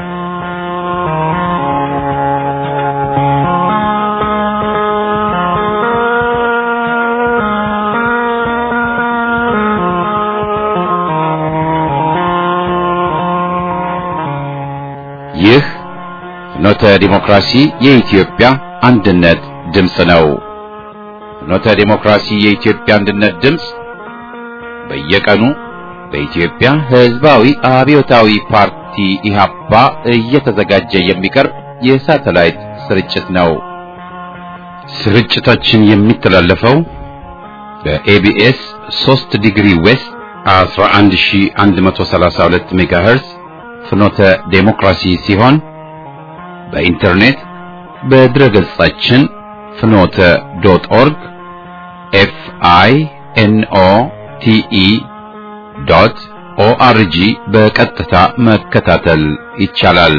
ይህ ፍኖተ ዲሞክራሲ የኢትዮጵያ አንድነት ድምፅ ነው። ፍኖተ ዲሞክራሲ የኢትዮጵያ አንድነት ድምፅ በየቀኑ በኢትዮጵያ ሕዝባዊ አብዮታዊ ፓርቲ ኢህአፓ እየተዘጋጀ የሚቀርብ የሳተላይት ስርጭት ነው። ስርጭታችን የሚተላለፈው በኤቢኤስ 3 ዲግሪ ዌስት 11132 ሜጋሄርዝ ፍኖተ ዴሞክራሲ ሲሆን በኢንተርኔት በድረ ገጻችን ፍኖተ ዶት ኦርግ ኤፍ አይ ኤን ኦ ቲ ኢ ዶት ኦአርጂ በቀጥታ መከታተል ይቻላል።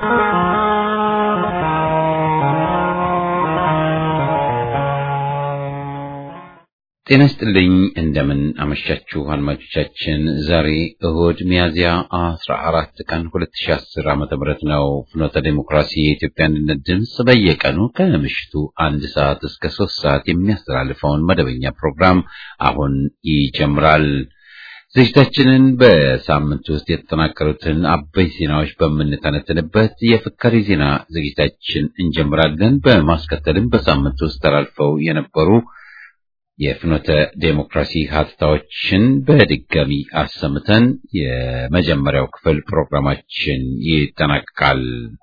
ጤና ይስጥልኝ። እንደምን አመሻችሁ አድማጮቻችን። ዛሬ እሁድ ሚያዝያ 14 ቀን 2010 ዓ.ም ነው። ፍኖተ ዴሞክራሲ የኢትዮጵያ አንድነት ድምፅ በየቀኑ ከምሽቱ አንድ ሰዓት እስከ ሶስት ሰዓት የሚያስተላልፈውን መደበኛ ፕሮግራም አሁን ይጀምራል። ዝግጅታችንን በሳምንት ውስጥ የተጠናቀሩትን አበይ ዜናዎች በምንተነትንበት የፍካሪ ዜና ዝግጅታችን እንጀምራለን። በማስከተልም በሳምንት ውስጥ ተላልፈው የነበሩ የፍኖተ ዴሞክራሲ ሀተታዎችን በድጋሚ አሰምተን የመጀመሪያው ክፍል ፕሮግራማችን ይጠናቀቃል።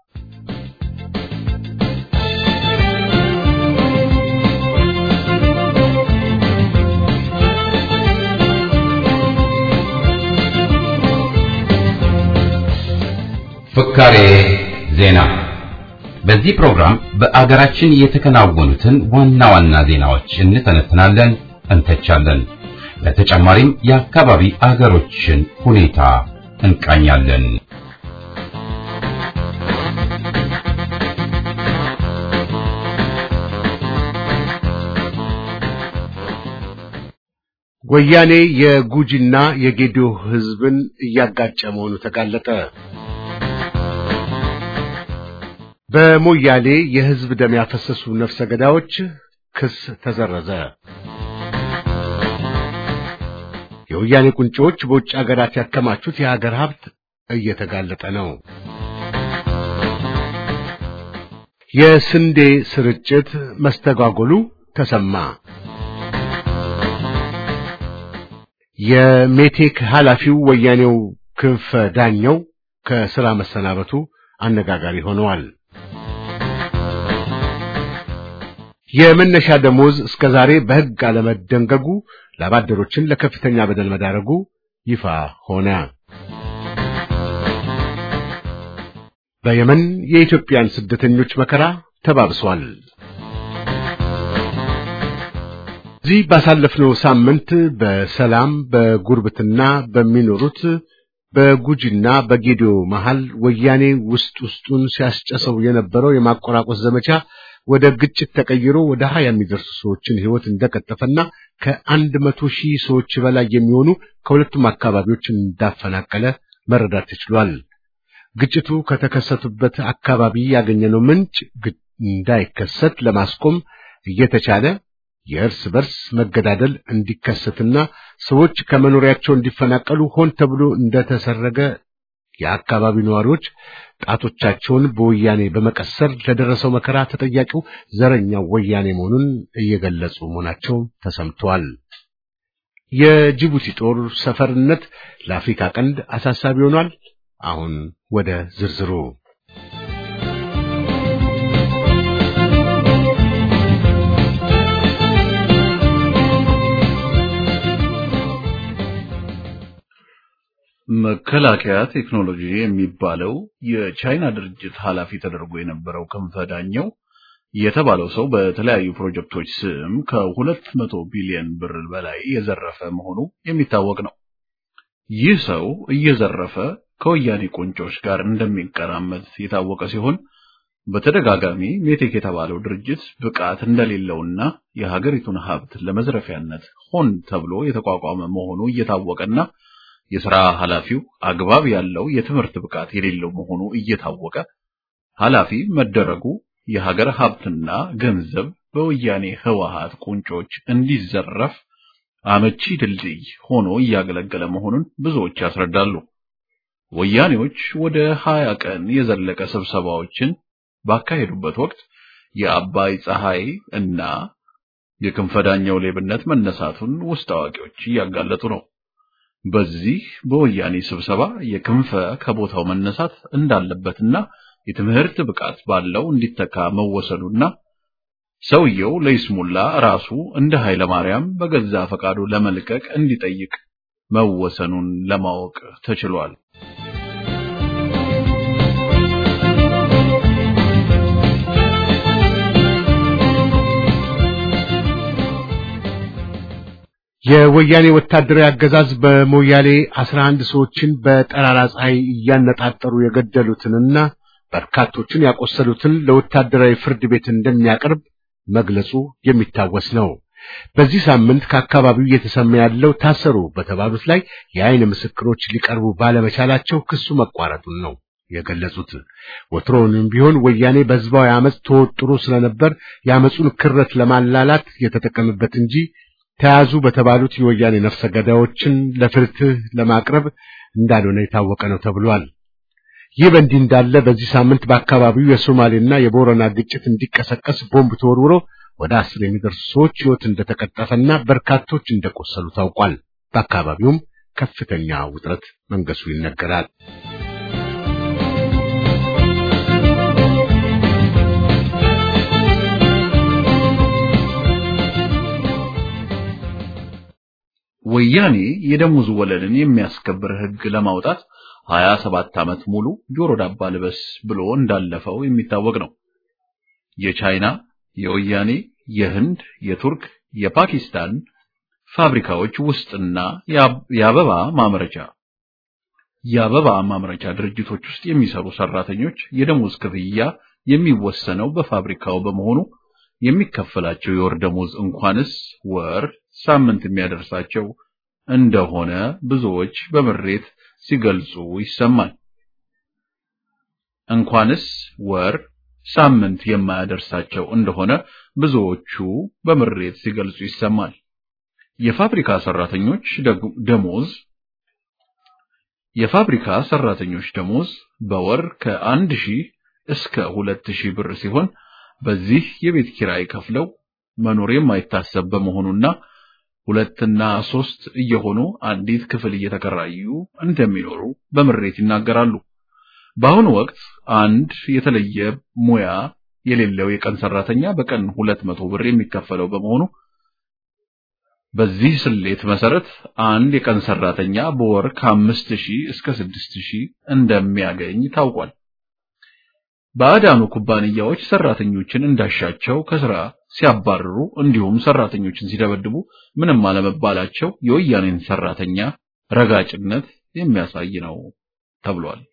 ፍካሬ ዜና በዚህ ፕሮግራም በአገራችን የተከናወኑትን ዋና ዋና ዜናዎች እንተነትናለን፣ እንተቻለን። በተጨማሪም የአካባቢ አገሮችን ሁኔታ እንቃኛለን። ወያኔ የጉጂና የጌዲዮ ሕዝብን እያጋጨ መሆኑ ተጋለጠ። በሞያሌ የሕዝብ ደም ያፈሰሱ ነፍሰ ገዳዮች ክስ ተዘረዘ። የወያኔ ቁንጮዎች በውጭ ሀገራት ያከማቹት የሀገር ሀብት እየተጋለጠ ነው። የስንዴ ስርጭት መስተጓጎሉ ተሰማ። የሜቴክ ኃላፊው ወያኔው ክንፈ ዳኘው ከሥራ መሰናበቱ አነጋጋሪ ሆነዋል። የመነሻ ደሞዝ እስከ ዛሬ በሕግ አለመደንገጉ ላባደሮችን ለከፍተኛ በደል መዳረጉ ይፋ ሆነ። በየመን የኢትዮጵያን ስደተኞች መከራ ተባብሷል። እዚህ ባሳለፍነው ሳምንት በሰላም በጉርብትና በሚኖሩት በጉጂና በጌዲዮ መሃል ወያኔ ውስጥ ውስጡን ሲያስጨሰው የነበረው የማቆራቆስ ዘመቻ ወደ ግጭት ተቀይሮ ወደ ሀያ የሚደርሱ ሰዎችን ሕይወት እንደቀጠፈና ከአንድ መቶ ሺህ ሰዎች በላይ የሚሆኑ ከሁለቱም አካባቢዎች እንዳፈናቀለ መረዳት ተችሏል። ግጭቱ ከተከሰቱበት አካባቢ ያገኘነው ምንጭ እንዳይከሰት ለማስቆም እየተቻለ የእርስ በርስ መገዳደል እንዲከሰትና ሰዎች ከመኖሪያቸው እንዲፈናቀሉ ሆን ተብሎ እንደተሰረገ የአካባቢው ነዋሪዎች ጣቶቻቸውን በወያኔ በመቀሰር ለደረሰው መከራ ተጠያቂው ዘረኛው ወያኔ መሆኑን እየገለጹ መሆናቸው ተሰምተዋል። የጅቡቲ ጦር ሰፈርነት ለአፍሪካ ቀንድ አሳሳቢ ሆኗል። አሁን ወደ ዝርዝሩ መከላከያ ቴክኖሎጂ የሚባለው የቻይና ድርጅት ኃላፊ ተደርጎ የነበረው ክንፈ ዳኘው የተባለው ሰው በተለያዩ ፕሮጀክቶች ስም ከሁለት መቶ ቢሊዮን ብር በላይ የዘረፈ መሆኑ የሚታወቅ ነው። ይህ ሰው እየዘረፈ ከወያኔ ቁንጮች ጋር እንደሚቀራመት የታወቀ ሲሆን በተደጋጋሚ ሜቴክ የተባለው ድርጅት ብቃት እንደሌለውና የሀገሪቱን ሀብት ለመዝረፊያነት ሆን ተብሎ የተቋቋመ መሆኑ እየታወቀና የሥራ ኃላፊው አግባብ ያለው የትምህርት ብቃት የሌለው መሆኑ እየታወቀ ኃላፊ መደረጉ የሀገር ሀብትና ገንዘብ በወያኔ ህወሓት ቁንጮች እንዲዘረፍ አመቺ ድልድይ ሆኖ እያገለገለ መሆኑን ብዙዎች ያስረዳሉ። ወያኔዎች ወደ ሀያ ቀን የዘለቀ ስብሰባዎችን ባካሄዱበት ወቅት የአባይ ፀሐይ እና የክንፈዳኛው ሌብነት መነሳቱን ውስጥ አዋቂዎች እያጋለጡ ነው። በዚህ በወያኔ ስብሰባ የክንፈ ከቦታው መነሳት እንዳለበትና የትምህርት ብቃት ባለው እንዲተካ መወሰኑና ሰውየው ለይስሙላ ራሱ እንደ ኃይለ ማርያም በገዛ ፈቃዱ ለመልቀቅ እንዲጠይቅ መወሰኑን ለማወቅ ተችሏል። የወያኔ ወታደራዊ አገዛዝ በሞያሌ 11 ሰዎችን በጠራራ ፀሐይ እያነጣጠሩ የገደሉትንና በርካቶችን ያቆሰሉትን ለወታደራዊ ፍርድ ቤት እንደሚያቀርብ መግለጹ የሚታወስ ነው። በዚህ ሳምንት ከአካባቢው እየተሰማ ያለው ታሰሩ በተባሉት ላይ የአይን ምስክሮች ሊቀርቡ ባለመቻላቸው ክሱ መቋረጡን ነው የገለጹት። ወትሮውንም ቢሆን ወያኔ በህዝባዊ አመፅ ተወጥሮ ስለነበር የአመፁን ክረት ለማላላት የተጠቀመበት እንጂ ተያዙ በተባሉት የወያኔ ነፍሰ ገዳዮችን ለፍትህ ለማቅረብ እንዳልሆነ የታወቀ ነው ተብሏል። ይህ በእንዲህ እንዳለ በዚህ ሳምንት በአካባቢው የሶማሌና የቦረና ግጭት እንዲቀሰቀስ ቦምብ ተወርውሮ ወደ አስር የሚደርሱ ሰዎች ሕይወት እንደተቀጠፈና በርካቶች እንደቆሰሉ ታውቋል። በአካባቢውም ከፍተኛ ውጥረት መንገሱ ይነገራል። ወያኔ የደሞዝ ወለልን የሚያስከብር ሕግ ለማውጣት ሀያ ሰባት ዓመት ሙሉ ጆሮ ዳባ ልበስ ብሎ እንዳለፈው የሚታወቅ ነው። የቻይና፣ የወያኔ፣ የህንድ፣ የቱርክ፣ የፓኪስታን ፋብሪካዎች ውስጥና የአበባ ማምረቻ የአበባ ማምረቻ ድርጅቶች ውስጥ የሚሰሩ ሰራተኞች የደሞዝ ክፍያ የሚወሰነው በፋብሪካው በመሆኑ የሚከፈላቸው የወር ደሞዝ እንኳንስ ወር ሳምንት የሚያደርሳቸው እንደሆነ ብዙዎች በምሬት ሲገልጹ ይሰማል። እንኳንስ ወር ሳምንት የማያደርሳቸው እንደሆነ ብዙዎቹ በምሬት ሲገልጹ ይሰማል። የፋብሪካ ሰራተኞች ደሞዝ የፋብሪካ ሰራተኞች ደሞዝ በወር ከአንድ ሺህ እስከ ሁለት ሺህ ብር ሲሆን በዚህ የቤት ኪራይ ከፍለው መኖር የማይታሰብ በመሆኑና ሁለትና ሶስት እየሆኑ አንዲት ክፍል እየተከራዩ እንደሚኖሩ በምሬት ይናገራሉ። በአሁኑ ወቅት አንድ የተለየ ሙያ የሌለው የቀን ሰራተኛ በቀን ሁለት መቶ ብር የሚከፈለው በመሆኑ በዚህ ስሌት መሰረት አንድ የቀን ሰራተኛ በወር ከአምስት ሺህ እስከ ስድስት ሺህ እንደሚያገኝ ታውቋል። ባዕዳኑ ኩባንያዎች ሰራተኞችን እንዳሻቸው ከስራ ሲያባርሩ እንዲሁም ሰራተኞችን ሲደበድቡ ምንም አለመባላቸው የወያኔን ሰራተኛ ረጋጭነት የሚያሳይ ነው ተብሏል።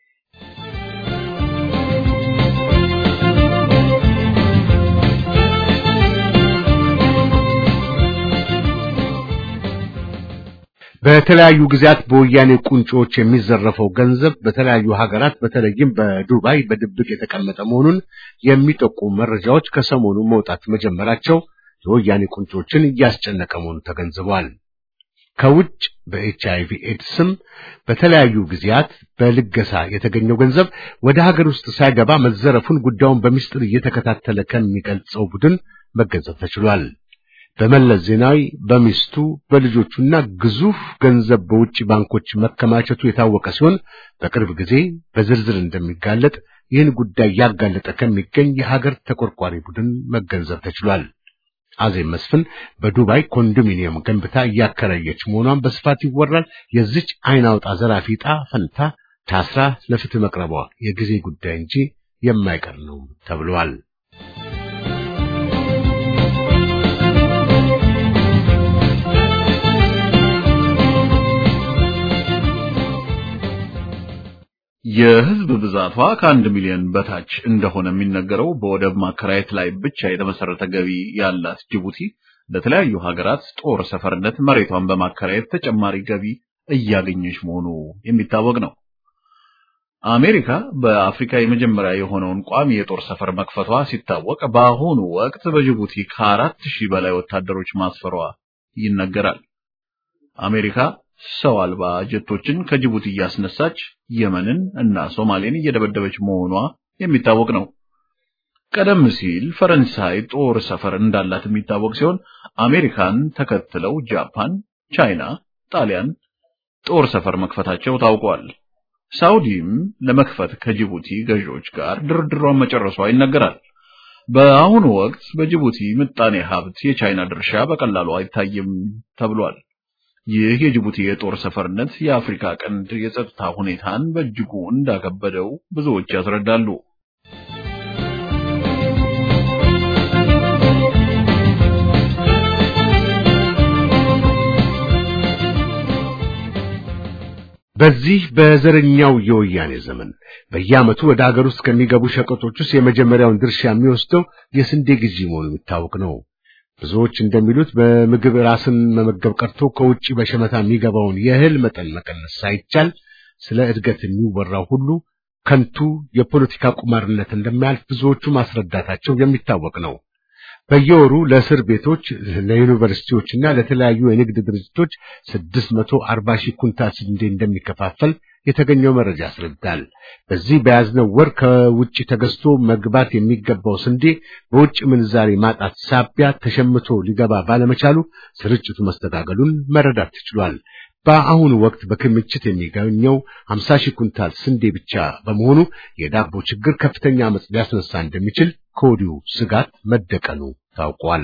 በተለያዩ ጊዜያት በወያኔ ቁንጮዎች የሚዘረፈው ገንዘብ በተለያዩ ሀገራት በተለይም በዱባይ በድብቅ የተቀመጠ መሆኑን የሚጠቁሙ መረጃዎች ከሰሞኑ መውጣት መጀመራቸው የወያኔ ቁንጮችን እያስጨነቀ መሆኑን ተገንዝበዋል። ከውጭ በኤች አይቪ ኤድስም በተለያዩ ጊዜያት በልገሳ የተገኘው ገንዘብ ወደ ሀገር ውስጥ ሳይገባ መዘረፉን ጉዳዩን በሚስጥር እየተከታተለ ከሚገልጸው ቡድን መገንዘብ ተችሏል። በመለስ ዜናዊ በሚስቱ በልጆቹና ግዙፍ ገንዘብ በውጭ ባንኮች መከማቸቱ የታወቀ ሲሆን በቅርብ ጊዜ በዝርዝር እንደሚጋለጥ ይህን ጉዳይ ያጋለጠ ከሚገኝ የሀገር ተቆርቋሪ ቡድን መገንዘብ ተችሏል። አዜብ መስፍን በዱባይ ኮንዶሚኒየም ገንብታ እያከራየች መሆኗን በስፋት ይወራል። የዚች አይን አውጣ ዘራፊ ዕጣ ፈንታ ታስራ ለፍትህ መቅረቧ የጊዜ ጉዳይ እንጂ የማይቀር ነው ተብሏል። የህዝብ ብዛቷ ከአንድ ሚሊዮን በታች እንደሆነ የሚነገረው በወደብ ማከራየት ላይ ብቻ የተመሰረተ ገቢ ያላት ጅቡቲ ለተለያዩ ሀገራት ጦር ሰፈርነት መሬቷን በማከራየት ተጨማሪ ገቢ እያገኘች መሆኑ የሚታወቅ ነው። አሜሪካ በአፍሪካ የመጀመሪያ የሆነውን ቋሚ የጦር ሰፈር መክፈቷ ሲታወቅ በአሁኑ ወቅት በጅቡቲ ከአራት ሺህ በላይ ወታደሮች ማስፈሯ ይነገራል። አሜሪካ ሰው አልባ ጀቶችን ከጅቡቲ እያስነሳች የመንን እና ሶማሌን እየደበደበች መሆኗ የሚታወቅ ነው። ቀደም ሲል ፈረንሳይ ጦር ሰፈር እንዳላት የሚታወቅ ሲሆን አሜሪካን ተከትለው ጃፓን፣ ቻይና፣ ጣሊያን ጦር ሰፈር መክፈታቸው ታውቋል። ሳውዲም ለመክፈት ከጅቡቲ ገዢዎች ጋር ድርድሯን መጨረሷ ይነገራል። በአሁኑ ወቅት በጅቡቲ ምጣኔ ሀብት የቻይና ድርሻ በቀላሉ አይታይም ተብሏል። ይህ የጅቡቲ የጦር ሰፈርነት የአፍሪካ ቀንድ የጸጥታ ሁኔታን በእጅጉ እንዳከበደው ብዙዎች ያስረዳሉ። በዚህ በዘረኛው የወያኔ ዘመን በየዓመቱ ወደ አገር ውስጥ ከሚገቡ ሸቀጦች ውስጥ የመጀመሪያውን ድርሻ የሚወስደው የስንዴ ግዢ መሆኑ የሚታወቅ ነው። ብዙዎች እንደሚሉት በምግብ ራስን መመገብ ቀርቶ ከውጭ በሸመታ የሚገባውን የእህል መጠን መቀነስ ሳይቻል ስለ እድገት የሚወራው ሁሉ ከንቱ የፖለቲካ ቁማርነት እንደሚያልፍ ብዙዎቹ ማስረዳታቸው የሚታወቅ ነው። በየወሩ ለእስር ቤቶች፣ ለዩኒቨርሲቲዎችና ለተለያዩ የንግድ ድርጅቶች 640 ሺህ ኩንታል ስንዴ እንደሚከፋፈል የተገኘው መረጃ ያስረዳል። በዚህ በያዝነው ወር ከውጭ ተገዝቶ መግባት የሚገባው ስንዴ በውጭ ምንዛሬ ማጣት ሳቢያ ተሸምቶ ሊገባ ባለመቻሉ ስርጭቱ መስተጋገሉን መረዳት ተችሏል። በአሁኑ ወቅት በክምችት የሚገኘው 50 ሺህ ኩንታል ስንዴ ብቻ በመሆኑ የዳቦ ችግር ከፍተኛ አመጽ ሊያስነሳ እንደሚችል ከወዲሁ ስጋት መደቀኑ ታውቋል።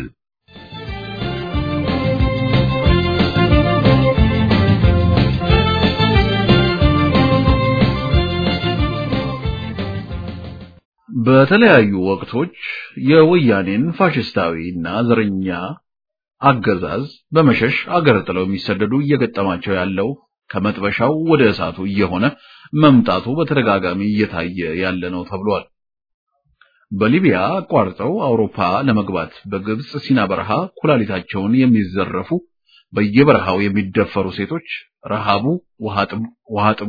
በተለያዩ ወቅቶች የወያኔን ፋሽስታዊ እና ዘረኛ አገዛዝ በመሸሽ አገር ጥለው የሚሰደዱ እየገጠማቸው ያለው ከመጥበሻው ወደ እሳቱ እየሆነ መምጣቱ በተደጋጋሚ እየታየ ያለ ነው ተብሏል። በሊቢያ አቋርጠው አውሮፓ ለመግባት በግብጽ ሲና በረሃ ኩላሊታቸውን የሚዘረፉ በየበረሃው የሚደፈሩ ሴቶች ረሃቡ ውሃ ጥሙ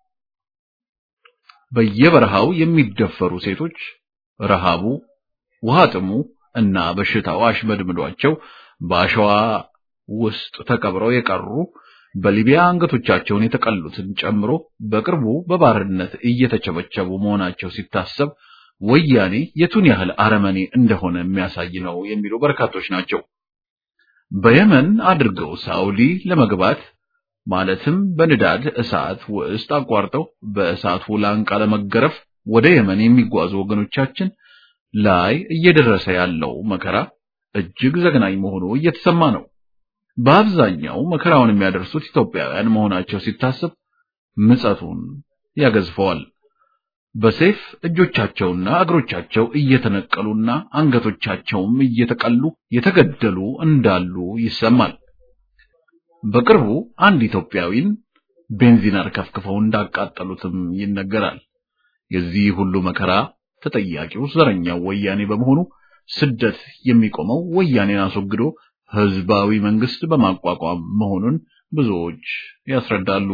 በየበረሃው የሚደፈሩ ሴቶች ረሃቡ ውሃ ጥሙ እና በሽታው አሽመድምዷቸው በአሸዋ ውስጥ ተቀብረው የቀሩ በሊቢያ አንገቶቻቸውን የተቀሉትን ጨምሮ በቅርቡ በባርነት እየተቸበቸቡ መሆናቸው ሲታሰብ ወያኔ የቱን ያህል አረመኔ እንደሆነ የሚያሳይ ነው የሚሉ በርካቶች ናቸው። በየመን አድርገው ሳውዲ ለመግባት ማለትም በንዳድ እሳት ውስጥ አቋርጠው በእሳቱ ላንቃ ለመገረፍ ወደ የመን የሚጓዙ ወገኖቻችን ላይ እየደረሰ ያለው መከራ እጅግ ዘግናኝ መሆኑ እየተሰማ ነው። በአብዛኛው መከራውን የሚያደርሱት ኢትዮጵያውያን መሆናቸው ሲታሰብ ምጸቱን ያገዝፈዋል። በሰይፍ እጆቻቸውና እግሮቻቸው እየተነቀሉና አንገቶቻቸውም እየተቀሉ የተገደሉ እንዳሉ ይሰማል። በቅርቡ አንድ ኢትዮጵያዊን ቤንዚን አርከፍክፈው እንዳቃጠሉትም ይነገራል። የዚህ ሁሉ መከራ ተጠያቂው ዘረኛው ወያኔ በመሆኑ ስደት የሚቆመው ወያኔን አስወግዶ ህዝባዊ መንግስት በማቋቋም መሆኑን ብዙዎች ያስረዳሉ።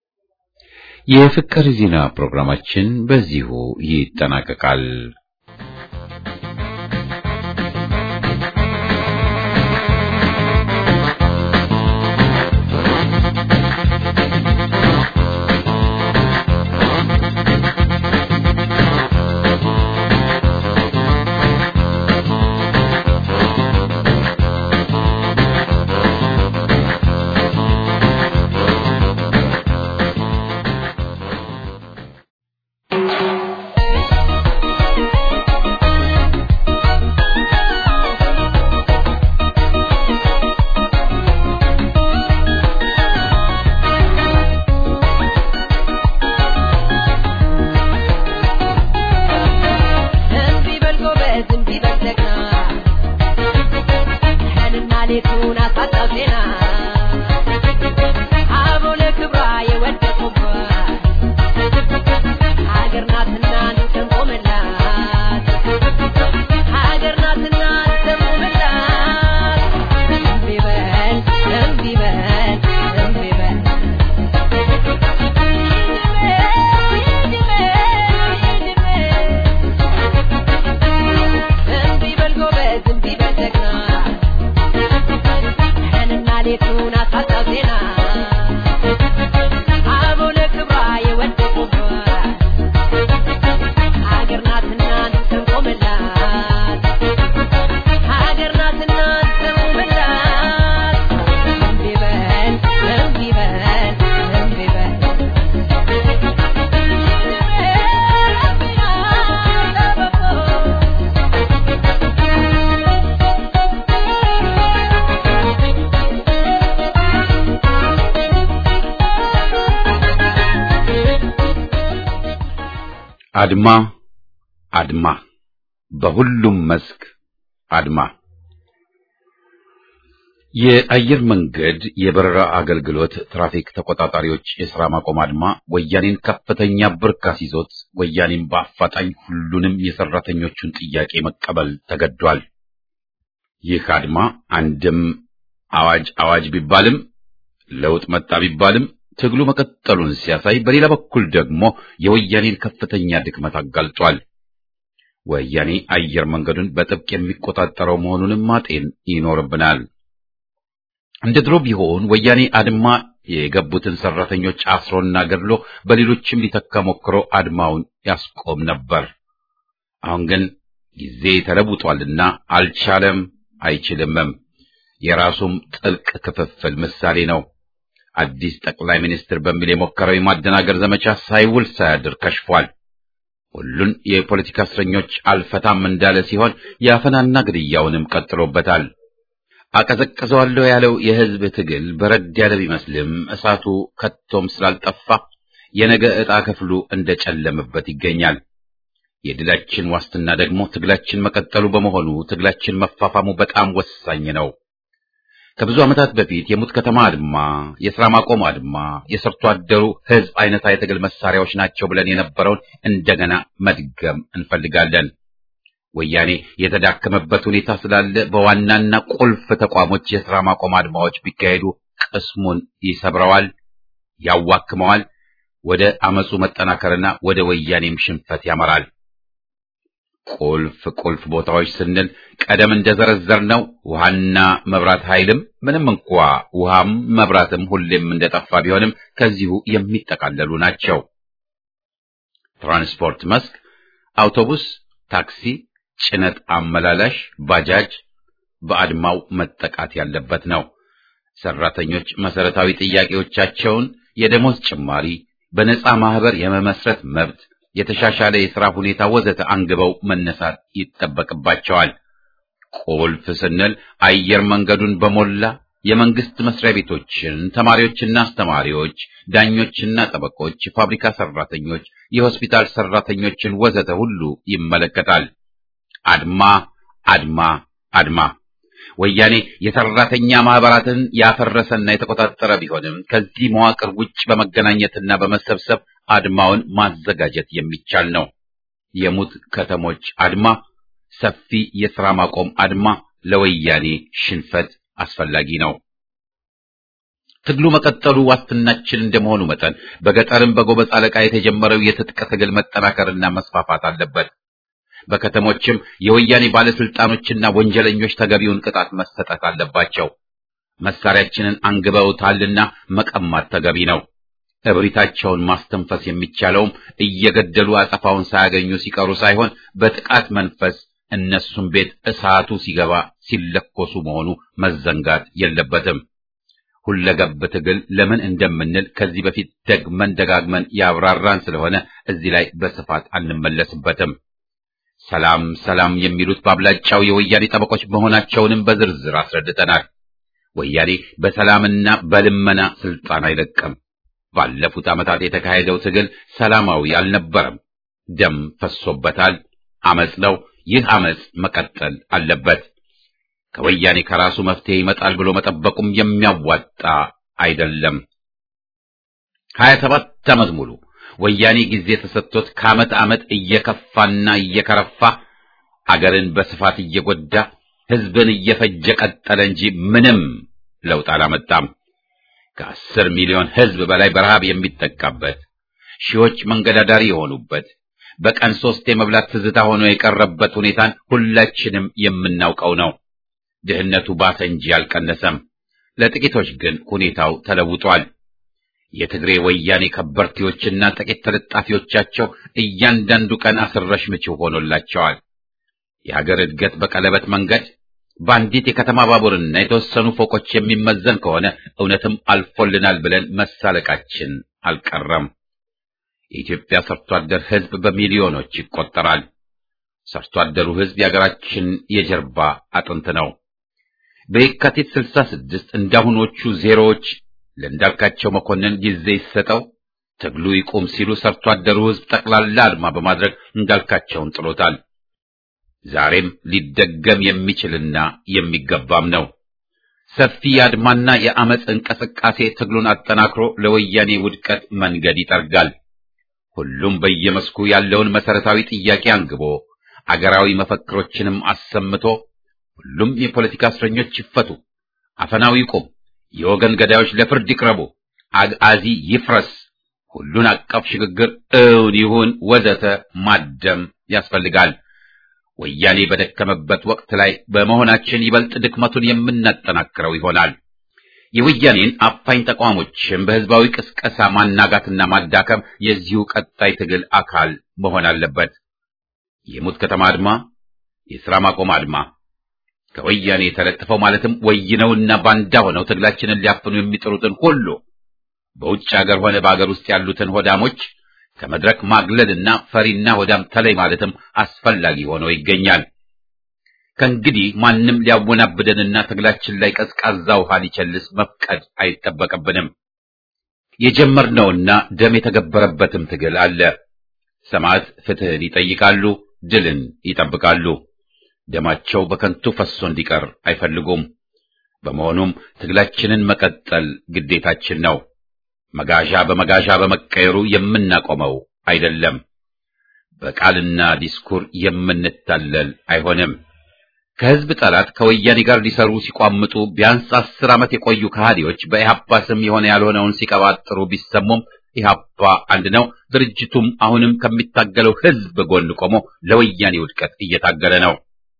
የፍቅር ዜና ፕሮግራማችን በዚሁ ይጠናቀቃል። አድማ አድማ፣ በሁሉም መስክ አድማ። የአየር መንገድ የበረራ አገልግሎት ትራፊክ ተቆጣጣሪዎች የሥራ ማቆም አድማ ወያኔን ከፍተኛ ብር ካስይዞት ወያኔን በአፋጣኝ ሁሉንም የሠራተኞቹን ጥያቄ መቀበል ተገዷል። ይህ አድማ አንድም አዋጅ አዋጅ ቢባልም ለውጥ መጣ ቢባልም ትግሉ መቀጠሉን ሲያሳይ፣ በሌላ በኩል ደግሞ የወያኔን ከፍተኛ ድክመት አጋልጧል። ወያኔ አየር መንገዱን በጥብቅ የሚቆጣጠረው መሆኑንም ማጤን ይኖርብናል። እንደ ድሮ ቢሆን ወያኔ አድማ የገቡትን ሰራተኞች አስሮና ገድሎ በሌሎችም ሊተካ ሞክሮ አድማውን ያስቆም ነበር። አሁን ግን ጊዜ ተለውጧልና አልቻለም፣ አይችልምም። የራሱም ጥልቅ ክፍፍል ምሳሌ ነው። አዲስ ጠቅላይ ሚኒስትር በሚል የሞከረው የማደናገር ዘመቻ ሳይውል ሳያድር ከሽፏል። ሁሉን የፖለቲካ እስረኞች አልፈታም እንዳለ ሲሆን የአፈናና ግድያውንም ቀጥሎበታል። አቀዘቅዘዋለሁ ያለው የሕዝብ ትግል በረድ ያለ ቢመስልም እሳቱ ከቶም ስላልጠፋ የነገ ዕጣ ክፍሉ እንደጨለመበት ይገኛል። የድላችን ዋስትና ደግሞ ትግላችን መቀጠሉ በመሆኑ ትግላችን መፋፋሙ በጣም ወሳኝ ነው። ከብዙ ዓመታት በፊት የሙት ከተማ አድማ፣ የሥራ ማቆም አድማ፣ የሰርቶ አደሩ ሕዝብ አይነታ የትግል መሳሪያዎች ናቸው ብለን የነበረውን እንደገና መድገም እንፈልጋለን። ወያኔ የተዳከመበት ሁኔታ ስላለ በዋናና ቁልፍ ተቋሞች የሥራ ማቆም አድማዎች ቢካሄዱ ቅስሙን ይሰብረዋል፣ ያዋክመዋል፣ ወደ አመፁ መጠናከርና ወደ ወያኔም ሽንፈት ያመራል። ቁልፍ ቁልፍ ቦታዎች ስንል ቀደም እንደዘረዘርነው ውሃና መብራት ኃይልም ምንም እንኳ ውሃም መብራትም ሁሌም እንደጠፋ ቢሆንም ከዚሁ የሚጠቃለሉ ናቸው። ትራንስፖርት መስክ አውቶቡስ፣ ታክሲ፣ ጭነት አመላላሽ፣ ባጃጅ በአድማው መጠቃት ያለበት ነው። ሰራተኞች መሰረታዊ ጥያቄዎቻቸውን የደሞዝ ጭማሪ፣ በነፃ ማህበር የመመስረት መብት የተሻሻለ የሥራ ሁኔታ ወዘተ አንግበው መነሳት ይጠበቅባቸዋል። ቁልፍ ስንል አየር መንገዱን በሞላ የመንግስት መስሪያ ቤቶችን፣ ተማሪዎችና አስተማሪዎች፣ ዳኞችና ጠበቆች፣ ፋብሪካ ሰራተኞች፣ የሆስፒታል ሰራተኞችን ወዘተ ሁሉ ይመለከታል። አድማ አድማ አድማ። ወያኔ የሰራተኛ ማህበራትን ያፈረሰና የተቆጣጠረ ቢሆንም ከዚህ መዋቅር ውጭ በመገናኘትና በመሰብሰብ አድማውን ማዘጋጀት የሚቻል ነው። የሙት ከተሞች አድማ፣ ሰፊ የሥራ ማቆም አድማ ለወያኔ ሽንፈት አስፈላጊ ነው። ትግሉ መቀጠሉ ዋስትናችን እንደመሆኑ መጠን በገጠርም በጎበዝ አለቃ የተጀመረው የትጥቅ ትግል መጠናከርና መስፋፋት አለበት። በከተሞችም የወያኔ ባለስልጣኖችና ወንጀለኞች ተገቢውን ቅጣት መሰጠት አለባቸው። መሳሪያችንን አንግበውታልና መቀማት ተገቢ ነው። እብሪታቸውን ማስተንፈስ የሚቻለውም እየገደሉ አጸፋውን ሳያገኙ ሲቀሩ ሳይሆን በጥቃት መንፈስ እነሱም ቤት እሳቱ ሲገባ ሲለኮሱ መሆኑ መዘንጋት የለበትም። ሁለገብ ትግል ለምን እንደምንል ከዚህ በፊት ደግመን ደጋግመን ያብራራን ስለሆነ እዚህ ላይ በስፋት አንመለስበትም። ሰላም ሰላም የሚሉት በአብላጫው የወያኔ ጠበቆች መሆናቸውንም በዝርዝር አስረድተናል። ወያኔ በሰላምና በልመና ስልጣን አይለቅም። ባለፉት ዓመታት የተካሄደው ትግል ሰላማዊ አልነበረም። ደም ፈሶበታል። አመጽ ነው። ይህ አመጽ መቀጠል አለበት። ከወያኔ ከራሱ መፍትሄ ይመጣል ብሎ መጠበቁም የሚያዋጣ አይደለም። ሀያ ሰባት ዓመት ሙሉ ወያኔ ጊዜ ተሰጥቶት ከዓመት ዓመት እየከፋና እየከረፋ አገርን በስፋት እየጎዳ ሕዝብን እየፈጀ ቀጠለ እንጂ ምንም ለውጥ አላመጣም። ከአስር ሚሊዮን ሕዝብ በላይ በረሃብ የሚጠቃበት፣ ሺዎች መንገድ አዳሪ የሆኑበት፣ በቀን ሶስት የመብላት ትዝታ ሆኖ የቀረበት ሁኔታን ሁላችንም የምናውቀው ነው። ድህነቱ ባሰ እንጂ አልቀነሰም። ለጥቂቶች ግን ሁኔታው ተለውጧል። የትግሬ ወያኔ ከበርቴዎችና ጥቂት ተለጣፊዎቻቸው እያንዳንዱ ቀን አስረሽ ምችው ሆኖላቸዋል። የሀገር እድገት በቀለበት መንገድ በአንዲት የከተማ ባቡርና የተወሰኑ ፎቆች የሚመዘን ከሆነ እውነትም አልፎልናል ብለን መሳለቃችን አልቀረም። የኢትዮጵያ ሰርቶ አደር ሕዝብ በሚሊዮኖች ይቆጠራል። ሰርቶ አደሩ ሕዝብ የሀገራችን የጀርባ አጥንት ነው። በየካቲት ስልሳ ስድስት እንዳሁኖቹ ዜሮዎች ለእንዳልካቸው መኮንን ጊዜ ይሰጠው፣ ትግሉ ይቁም ሲሉ ሰርቶ አደሩ ሕዝብ ጠቅላላ አድማ በማድረግ እንዳልካቸውን ጥሎታል። ዛሬም ሊደገም የሚችልና የሚገባም ነው። ሰፊ የአድማና የአመፅ እንቅስቃሴ ትግሉን አጠናክሮ ለወያኔ ውድቀት መንገድ ይጠርጋል። ሁሉም በየመስኩ ያለውን መሰረታዊ ጥያቄ አንግቦ አገራዊ መፈክሮችንም አሰምቶ ሁሉም የፖለቲካ እስረኞች ይፈቱ፣ አፈናው ይቁም፣ የወገን ገዳዮች ለፍርድ ይቅረቡ፣ አግአዚ ይፍረስ፣ ሁሉን አቀፍ ሽግግር እውን ይሁን ወዘተ ማደም ያስፈልጋል። ወያኔ በደከመበት ወቅት ላይ በመሆናችን ይበልጥ ድክመቱን የምናጠናክረው ይሆናል። የወያኔን አፋኝ ተቋሞችን በህዝባዊ ቅስቀሳ ማናጋትና ማዳከም የዚሁ ቀጣይ ትግል አካል መሆን አለበት። የሙት ከተማ አድማ፣ የሥራ ማቆም አድማ ከወያኔ የተለጥፈው ማለትም ወይነውና ባንዳ ሆነው ትግላችንን ሊያፍኑ የሚጥሩትን ሁሉ በውጭ ሀገር ሆነ በአገር ውስጥ ያሉትን ሆዳሞች ከመድረክ ማግለልና ፈሪና ሆዳም ተለይ ማለትም አስፈላጊ ሆኖ ይገኛል። ከእንግዲህ ማንም ሊያወናብደንና ትግላችን ላይ ቀዝቃዛ ውሃ ሊቸልስ መፍቀድ አይጠበቅብንም። የጀመርነውና ደም የተገበረበትም ትግል አለ። ሰማዕት ፍትህን ይጠይቃሉ፣ ድልን ይጠብቃሉ። ደማቸው በከንቱ ፈሶ እንዲቀር አይፈልጉም። በመሆኑም ትግላችንን መቀጠል ግዴታችን ነው። መጋዣ በመጋዣ በመቀየሩ የምናቆመው አይደለም። በቃልና ዲስኩር የምንታለል አይሆንም። ከህዝብ ጠላት ከወያኔ ጋር ሊሰሩ ሲቋምጡ ቢያንስ አስር ዓመት የቆዩ ከሃዲዎች በኢህአፓ ስም የሆነ ያልሆነውን ሲቀባጥሩ ቢሰሙም ኢህአፓ አንድ ነው። ድርጅቱም አሁንም ከሚታገለው ህዝብ ጎን ቆሞ ለወያኔ ውድቀት እየታገለ ነው።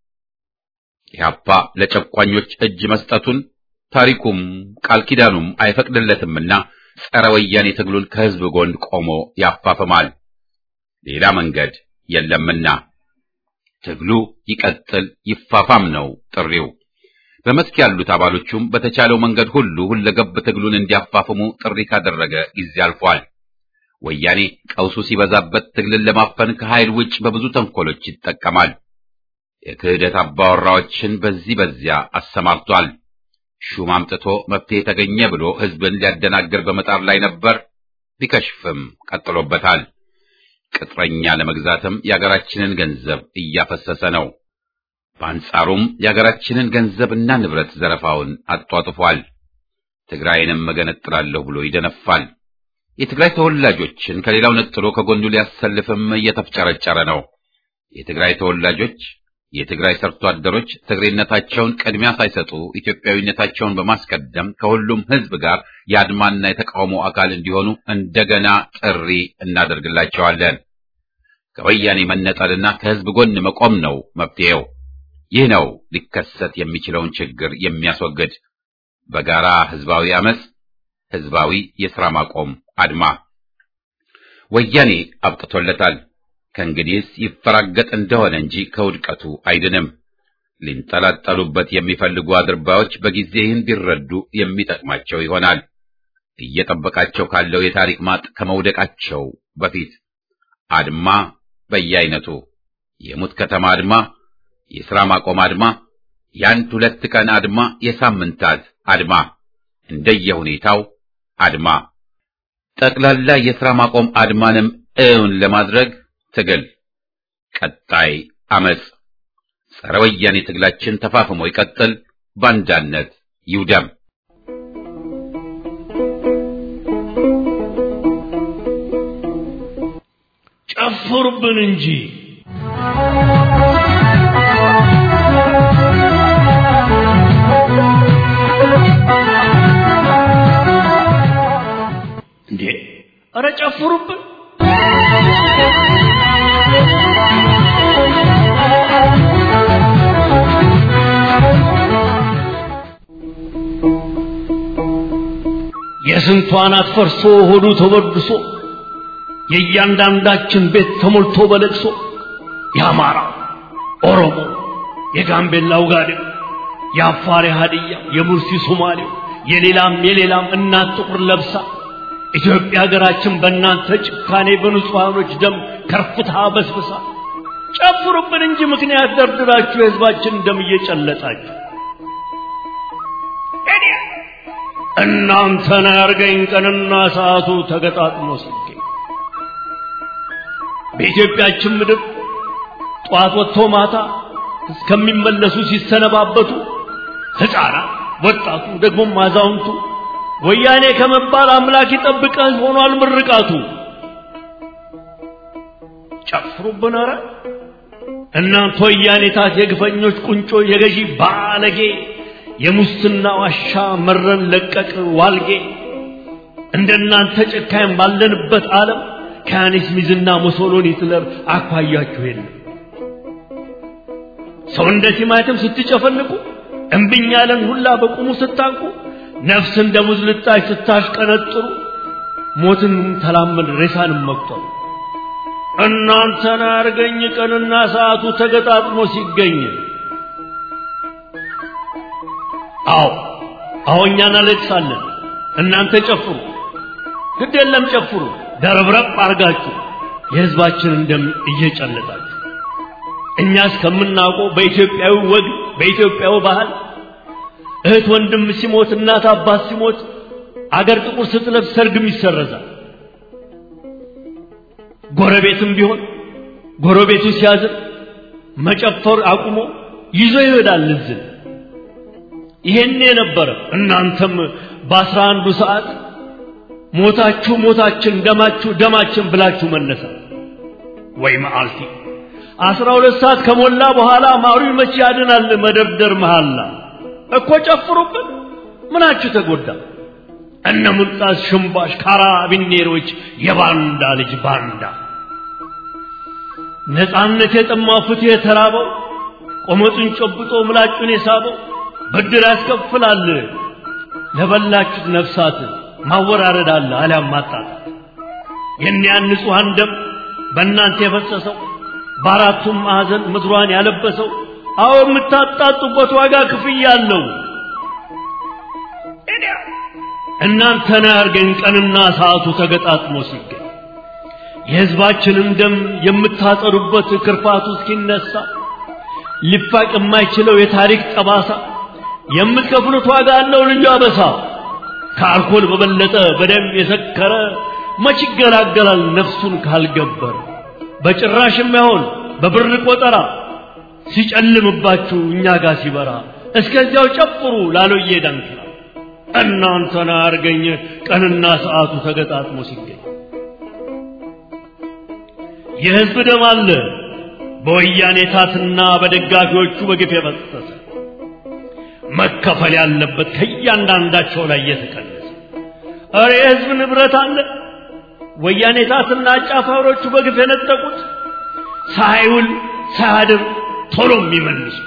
ኢህአፓ ለጨቋኞች እጅ መስጠቱን ታሪኩም ቃል ኪዳኑም አይፈቅድለትምና ጸረ ወያኔ ትግሉን ከህዝብ ጎን ቆሞ ያፋፍማል። ሌላ መንገድ የለምና ትግሉ ይቀጥል ይፋፋም ነው ጥሪው። በመስክ ያሉት አባሎቹም በተቻለው መንገድ ሁሉ ሁለገብ ትግሉን እንዲያፋፍሙ ጥሪ ካደረገ ጊዜ አልፏል። ወያኔ ቀውሱ ሲበዛበት ትግልን ለማፈን ከኃይል ውጭ በብዙ ተንኮሎች ይጠቀማል። የክህደት አባወራዎችን በዚህ በዚያ አሰማርቷል። ሹም አምጥቶ መፍትሄ ተገኘ ብሎ ህዝብን ሊያደናግር በመጣር ላይ ነበር። ቢከሽፍም ቀጥሎበታል። ቅጥረኛ ለመግዛትም የአገራችንን ገንዘብ እያፈሰሰ ነው። በአንጻሩም የአገራችንን ገንዘብና ንብረት ዘረፋውን አጧጥፏል። ትግራይንም እገነጥላለሁ ብሎ ይደነፋል። የትግራይ ተወላጆችን ከሌላው ነጥሎ ከጎኑ ሊያሰልፍም እየተፍጨረጨረ ነው። የትግራይ ተወላጆች የትግራይ ሰርቶ አደሮች ትግሬነታቸውን ቅድሚያ ሳይሰጡ ኢትዮጵያዊነታቸውን በማስቀደም ከሁሉም ህዝብ ጋር የአድማና የተቃውሞ አካል እንዲሆኑ እንደገና ጥሪ እናደርግላቸዋለን። ከወያኔ መነጠልና ከህዝብ ጎን መቆም ነው መፍትሄው። ይህ ነው ሊከሰት የሚችለውን ችግር የሚያስወግድ በጋራ ህዝባዊ አመፅ፣ ህዝባዊ የሥራ ማቆም አድማ። ወያኔ አብቅቶለታል። ከእንግዲህስ ይፈራገጥ እንደሆነ እንጂ ከውድቀቱ አይድንም። ሊንጠላጠሉበት የሚፈልጉ አድርባዮች በጊዜ ይህን ቢረዱ የሚጠቅማቸው ይሆናል። እየጠበቃቸው ካለው የታሪክ ማጥ ከመውደቃቸው በፊት አድማ በየአይነቱ የሙት ከተማ አድማ፣ የሥራ ማቆም አድማ፣ የአንድ ሁለት ቀን አድማ፣ የሳምንታት አድማ፣ እንደየሁኔታው አድማ። ጠቅላላ የሥራ ማቆም አድማንም እውን ለማድረግ ትግል፣ ቀጣይ አመጽ፣ ጸረ ወያኔ ትግላችን ተፋፍሞ ይቀጥል፣ ባንዳነት ይውደም። ጨፍሩብን እንጂ እንዴ! ኧረ ጨፍሩብን! የስንቱ አናት ፈርሶ ሆዱ ተበድሶ የእያንዳንዳችን ቤት ተሞልቶ በለቅሶ የአማራ ኦሮሞ፣ የጋምቤላው ጋዴው፣ የአፋር ሀዲያ፣ የሙርሲ ሶማሌው፣ የሌላም የሌላም እናት ጥቁር ለብሳ ኢትዮጵያ ሀገራችን በእናንተ ጭካኔ በንጹሐኖች ደም ከርፍታ በስብሳ ጨፍሩብን እንጂ ምክንያት ደርድራችሁ የህዝባችን ደም እየጨለጣችሁ እናንተን ያርገኝ ቀንና ሰዓቱ ተገጣጥሞ ሲገኝ በኢትዮጵያችን ምድር ጠዋት ወጥቶ ማታ እስከሚመለሱ ሲሰነባበቱ ሕፃናት፣ ወጣቱ፣ ደግሞም አዛውንቱ ወያኔ ከመባል አምላክ ይጠብቀህ ሆኗል ምርቃቱ። ጨፍሩብን ኧረ እናንተ ወያኔታት የግፈኞች ቁንጮ የገዢ ባለጌ የሙስና ዋሻ መረን ለቀቅ ዋልጌ እንደናንተ ጨካኝ ባለንበት ዓለም ከያኔስ ሚዝና ሙሶሎኒ ሂትለር አኳያችሁ የለም። ሰው እንደ ቲማቲም ስትጨፈልቁ እምብኝ ያለን ሁላ በቁሙ ስታንቁ ነፍስ እንደ ሙዝ ልጣጭ ስታሽቀነጥሩ ሞትን ተላመድ ሬሳንም መቁጠሩ እናንተን አርገኝ ቀንና ሰዓቱ ተገጣጥሞ ሲገኝ አዎ አዎ እኛ እናለቅሳለን እናንተ ጨፍሩ ግድ የለም ጨፍሩ ደረብረብ አርጋችሁ የህዝባችንን ደም እየጨለጣችሁ እኛ እስከምናውቀው በኢትዮጵያዊ ወግ በኢትዮጵያዊ ባህል እህት ወንድም ሲሞት እናት አባት ሲሞት አገር ጥቁር ስትለብስ ሰርግም ይሰረዛል። ጎረቤትም ቢሆን ጎረቤቱ ሲያዝን መጨፈር አቁሞ ይዞ ይሄዳል እዝን። ይሄን የነበረ እናንተም በአስራ አንዱ ሰዓት ሞታችሁ ሞታችን ደማችሁ ደማችን ብላችሁ መነሳት ወይ መዓልቲ አስራ ሁለት ሰዓት ከሞላ በኋላ ማሩ መቼ ያድናል መደርደር መሃላ እኮ ጨፍሩብን ምናችሁ ተጎዳ እነ ሙልጣስ ሽምባሽ ካራቢኔሮች የባንዳ ልጅ ባንዳ ነፃነት የጠማው ፍትህ የተራበው ቆመጡን ጨብጦ ምላጩን የሳበው ብድር ያስከፍላል ለበላችሁት ነፍሳት ማወራረድ አለ አሊያም ማጣጣት የእኒያን ንጹሐን ደም በእናንተ የፈሰሰው በአራቱም ማዕዘን ምድሯን ያለበሰው አዎ የምታጣጡበት ዋጋ ክፍያ አለው። እናንተን ያርገን ቀንና ሰዓቱ ተገጣጥሞ ሲገኝ የሕዝባችንን ደም የምታጠሩበት ክርፋቱ እስኪነሳ ሊፋቅ የማይችለው የታሪክ ጠባሳ የምትከፍሉት ዋጋ አለው ልዩ አበሳ። ከአልኮል በበለጠ በደም የሰከረ መች ይገላገላል ነፍሱን ካልገበር በጭራሽ የማይሆን በብር ቆጠራ ሲጨልምባችሁ እኛ ጋር ሲበራ እስከዚያው ጨፍሩ ላሎዬ ዳንኪራ እናንተን አርገኝ ቀንና ሰዓቱ ተገጣጥሞ ሲገኝ የሕዝብ ደም አለ በወያኔ ታትና በደጋፊዎቹ በግፍ የፈሰሰ መከፈል ያለበት ከእያንዳንዳቸው ላይ እየተቀነሰ እረ የሕዝብ ንብረት አለ ወያኔ ታትና አጫፋሪዎቹ በግፍ የነጠቁት ሳይውል ሳያድር ቶሎ የሚመልሱት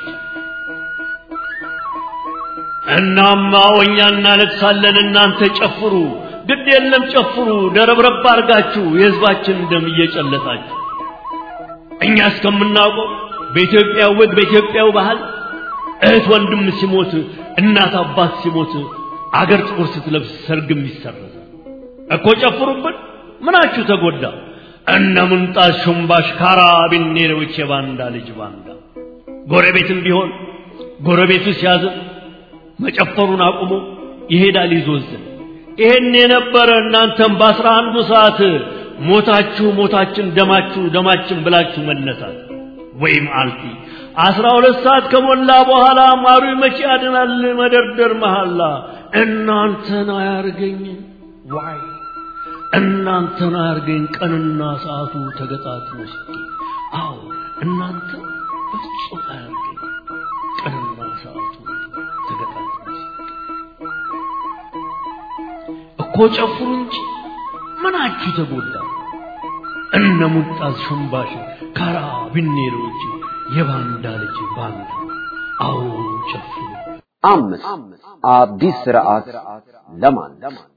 እናማ እኛ እናለቅሳለን እናንተ ጨፍሩ ግድ የለም ጨፍሩ ደረብረብ አርጋችሁ የሕዝባችን ደም እየጨለጣችሁ እኛ እስከምናውቀው በኢትዮጵያ ወግ በኢትዮጵያው ባህል እህት ወንድም ሲሞት እናት አባት ሲሞት አገር ጥቁር ስትለብስ ሰርግም ይሰረዛል እኮ ጨፍሩብን ምናችሁ ተጎዳ እነ ሙንጣስ ሹምባሽ ካራቢኔሮች የባንዳ ልጅ ባንዳ ጎረቤትም ቢሆን ጎረቤቱ ሲያዝን መጨፈሩን አቁሞ ይሄዳል ይዞዝን ይሄን የነበረ እናንተም በአስራ አንዱ ሰዓት ሞታችሁ ሞታችን ደማችሁ ደማችን ብላችሁ መነሳት ወይም አልፊ አስራ ሁለት ሰዓት ከሞላ በኋላ ማሩ መቼ ያድናል መደርደር መሐላ እናንተን አያርገኝ ዋይ እናንተን አያርገኝ ቀንና ሰዓቱ ተገጣጥሞ ሲገኝ አዎ እናንተ በፍጹም አያርገኝ ቀንና ሰዓቱ ተገጣጥሞ ሲገኝ እኮ ጨፍሩ እንጂ ምናችሁ ተጎዳ እነ ሙጣዝ ሽምባሽ ካራ ቢኔሮች የባንዳ ልጅ ባንዳ አዎ ጨፍሩ አምስት አዲስ ስርዓት ለማን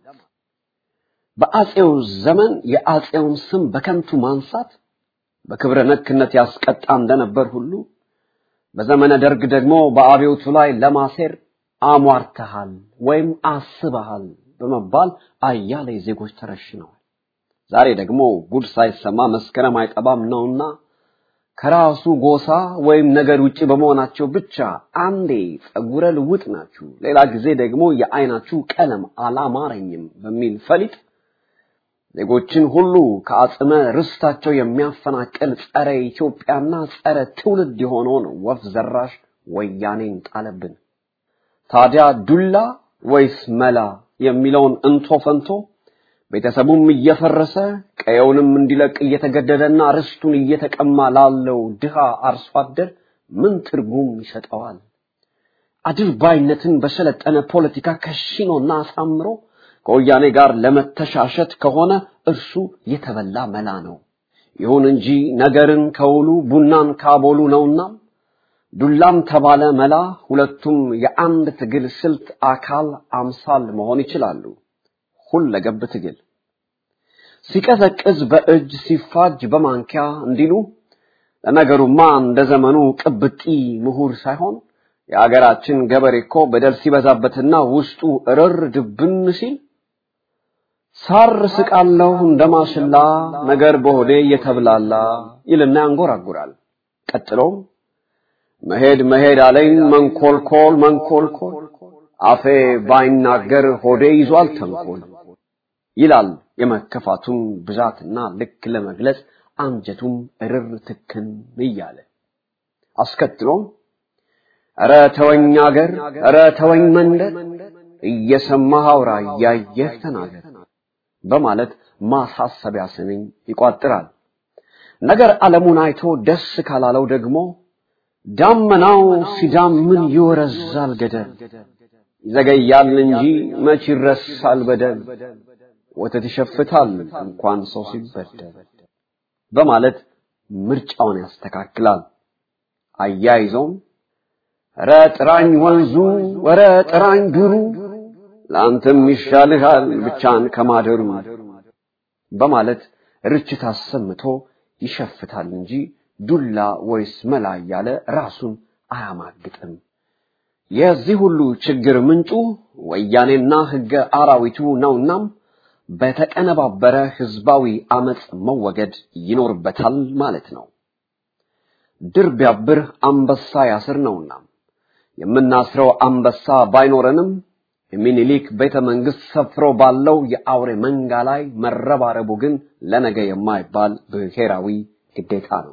በአጼው ዘመን የአጼውን ስም በከንቱ ማንሳት በክብረ ነክነት ያስቀጣ እንደነበር ሁሉ በዘመነ ደርግ ደግሞ በአብዮቱ ላይ ለማሴር አሟርተሃል ወይም አስበሃል በመባል አያሌ ዜጎች ተረሽነዋል። ዛሬ ደግሞ ጉድ ሳይሰማ መስከረም አይጠባም ነውና ከራሱ ጎሳ ወይም ነገር ውጪ በመሆናቸው ብቻ አንዴ ጸጉረ ልውጥ ናችሁ፣ ሌላ ጊዜ ደግሞ የአይናችሁ ቀለም አላማረኝም በሚል ፈሊጥ ዜጎችን ሁሉ ከአጽመ ርስታቸው የሚያፈናቅል ጸረ ኢትዮጵያና ጸረ ትውልድ የሆነውን ወፍ ዘራሽ ወያኔን ጣለብን። ታዲያ ዱላ ወይስ መላ የሚለውን እንቶ ፈንቶ ቤተሰቡም እየፈረሰ ቀየውንም እንዲለቅ እየተገደደና ርስቱን እየተቀማ ላለው ድሃ አርሶ አደር ምን ትርጉም ይሰጠዋል? አድርባይነትን በሰለጠነ ፖለቲካ ከሽኖና አሳምሮ ከወያኔ ጋር ለመተሻሸት ከሆነ እርሱ የተበላ መላ ነው። ይሁን እንጂ ነገርን ከውሉ ቡናን ካቦሉ ነውና ዱላም ተባለ መላ ሁለቱም የአንድ ትግል ስልት አካል አምሳል መሆን ይችላሉ። ሁለገብ ትግል ሲቀዘቅዝ በእጅ ሲፋጅ በማንኪያ እንዲሉ ለነገሩማ እንደ ዘመኑ ቅብጢ ምሁር ሳይሆን የአገራችን ገበሬ እኮ በደል ሲበዛበትና ውስጡ እርር ድብን ሲል ሳር ስቃለሁ እንደማሽላ ነገር በሆዴ እየተብላላ ይልና ያንጎራጉራል። ቀጥሎም መሄድ መሄድ አለኝ መንኮልኮል መንኮልኮል አፌ ባይናገር ሆዴ ይዟል ተንኮል ይላል። የመከፋቱን ብዛትና ልክ ለመግለጽ አንጀቱም እርር ትክን እያለ አስከትሎም ኧረ ተወኝ አገር፣ ኧረ ተወኝ መንደር፣ እየሰማህ አውራ እያየህ ተናገር በማለት ማሳሰቢያ ስንኝ ይቋጥራል። ነገር ዓለሙን አይቶ ደስ ካላለው ደግሞ ዳመናው ሲዳምን ይወረዛል ገደል፣ ይዘገያል እንጂ መች ይረሳል በደል፣ ወተት ይሸፍታል እንኳን ሰው ሲበደል በማለት ምርጫውን ያስተካክላል። አያይዘውም ኧረ ጥራኝ ወንዙ ወረ ጥራኝ ዱሩ ለአንተም ይሻልሃል ብቻን ከማደሩ በማለት ርችት አሰምቶ ይሸፍታል እንጂ ዱላ ወይስ መላ እያለ ራሱን አያማግጥም። የዚህ ሁሉ ችግር ምንጩ ወያኔና ሕገ አራዊቱ ነውናም በተቀነባበረ ህዝባዊ አመፅ መወገድ ይኖርበታል ማለት ነው። ድር ቢያብር አንበሳ ያስር ነውና የምናስረው አንበሳ ባይኖረንም የሚኒሊክ ቤተ መንግስት ሰፍሮ ባለው የአውሬ መንጋ ላይ መረባረቡ ግን ለነገ የማይባል ብሔራዊ ግዴታ ነው።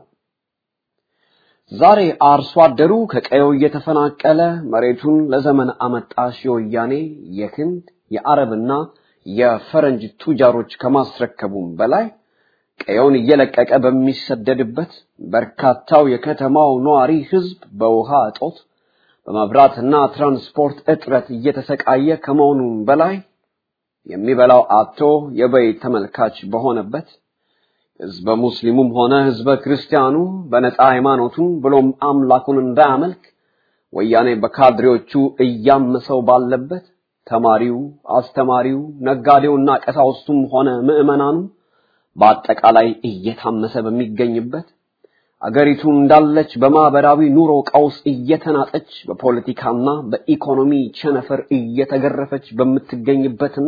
ዛሬ አርሶ አደሩ ከቀየው እየተፈናቀለ መሬቱን ለዘመን አመጣሽ የወያኔ የህንድ የአረብና የፈረንጅ ቱጃሮች ከማስረከቡም በላይ ቀየውን እየለቀቀ በሚሰደድበት በርካታው የከተማው ነዋሪ ህዝብ በውሃ እጦት በመብራትና ትራንስፖርት እጥረት እየተሰቃየ ከመሆኑም በላይ የሚበላው አጥቶ የበይ ተመልካች በሆነበት ህዝበ ሙስሊሙም ሆነ ህዝበ ክርስቲያኑ በነፃ ሃይማኖቱን ብሎም አምላኩን እንዳያመልክ ወያኔ በካድሬዎቹ እያመሰው ባለበት ተማሪው፣ አስተማሪው፣ ነጋዴውና ቀሳውስቱም ሆነ ምዕመናኑ በአጠቃላይ እየታመሰ በሚገኝበት አገሪቱ እንዳለች በማህበራዊ ኑሮ ቀውስ እየተናጠች በፖለቲካና በኢኮኖሚ ቸነፈር እየተገረፈች በምትገኝበትና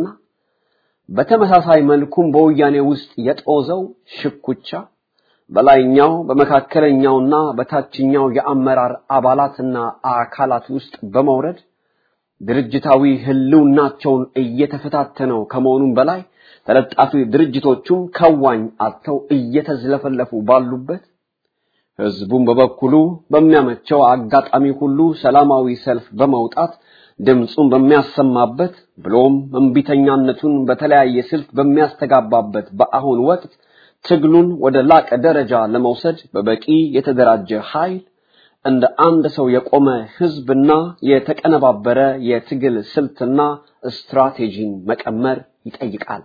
በተመሳሳይ መልኩም በወያኔ ውስጥ የጦዘው ሽኩቻ በላይኛው በመካከለኛውና በታችኛው የአመራር አባላትና አካላት ውስጥ በመውረድ ድርጅታዊ ህልውናቸውን እየተፈታተነው ከመሆኑም በላይ ተለጣፊ ድርጅቶቹም ከዋኝ አጥተው እየተዝለፈለፉ ባሉበት ህዝቡም በበኩሉ በሚያመቸው አጋጣሚ ሁሉ ሰላማዊ ሰልፍ በመውጣት ድምፁን በሚያሰማበት ብሎም እምቢተኛነቱን በተለያየ ስልት በሚያስተጋባበት በአሁን ወቅት ትግሉን ወደ ላቀ ደረጃ ለመውሰድ በበቂ የተደራጀ ኃይል እንደ አንድ ሰው የቆመ ህዝብና የተቀነባበረ የትግል ስልትና ስትራቴጂን መቀመር ይጠይቃል።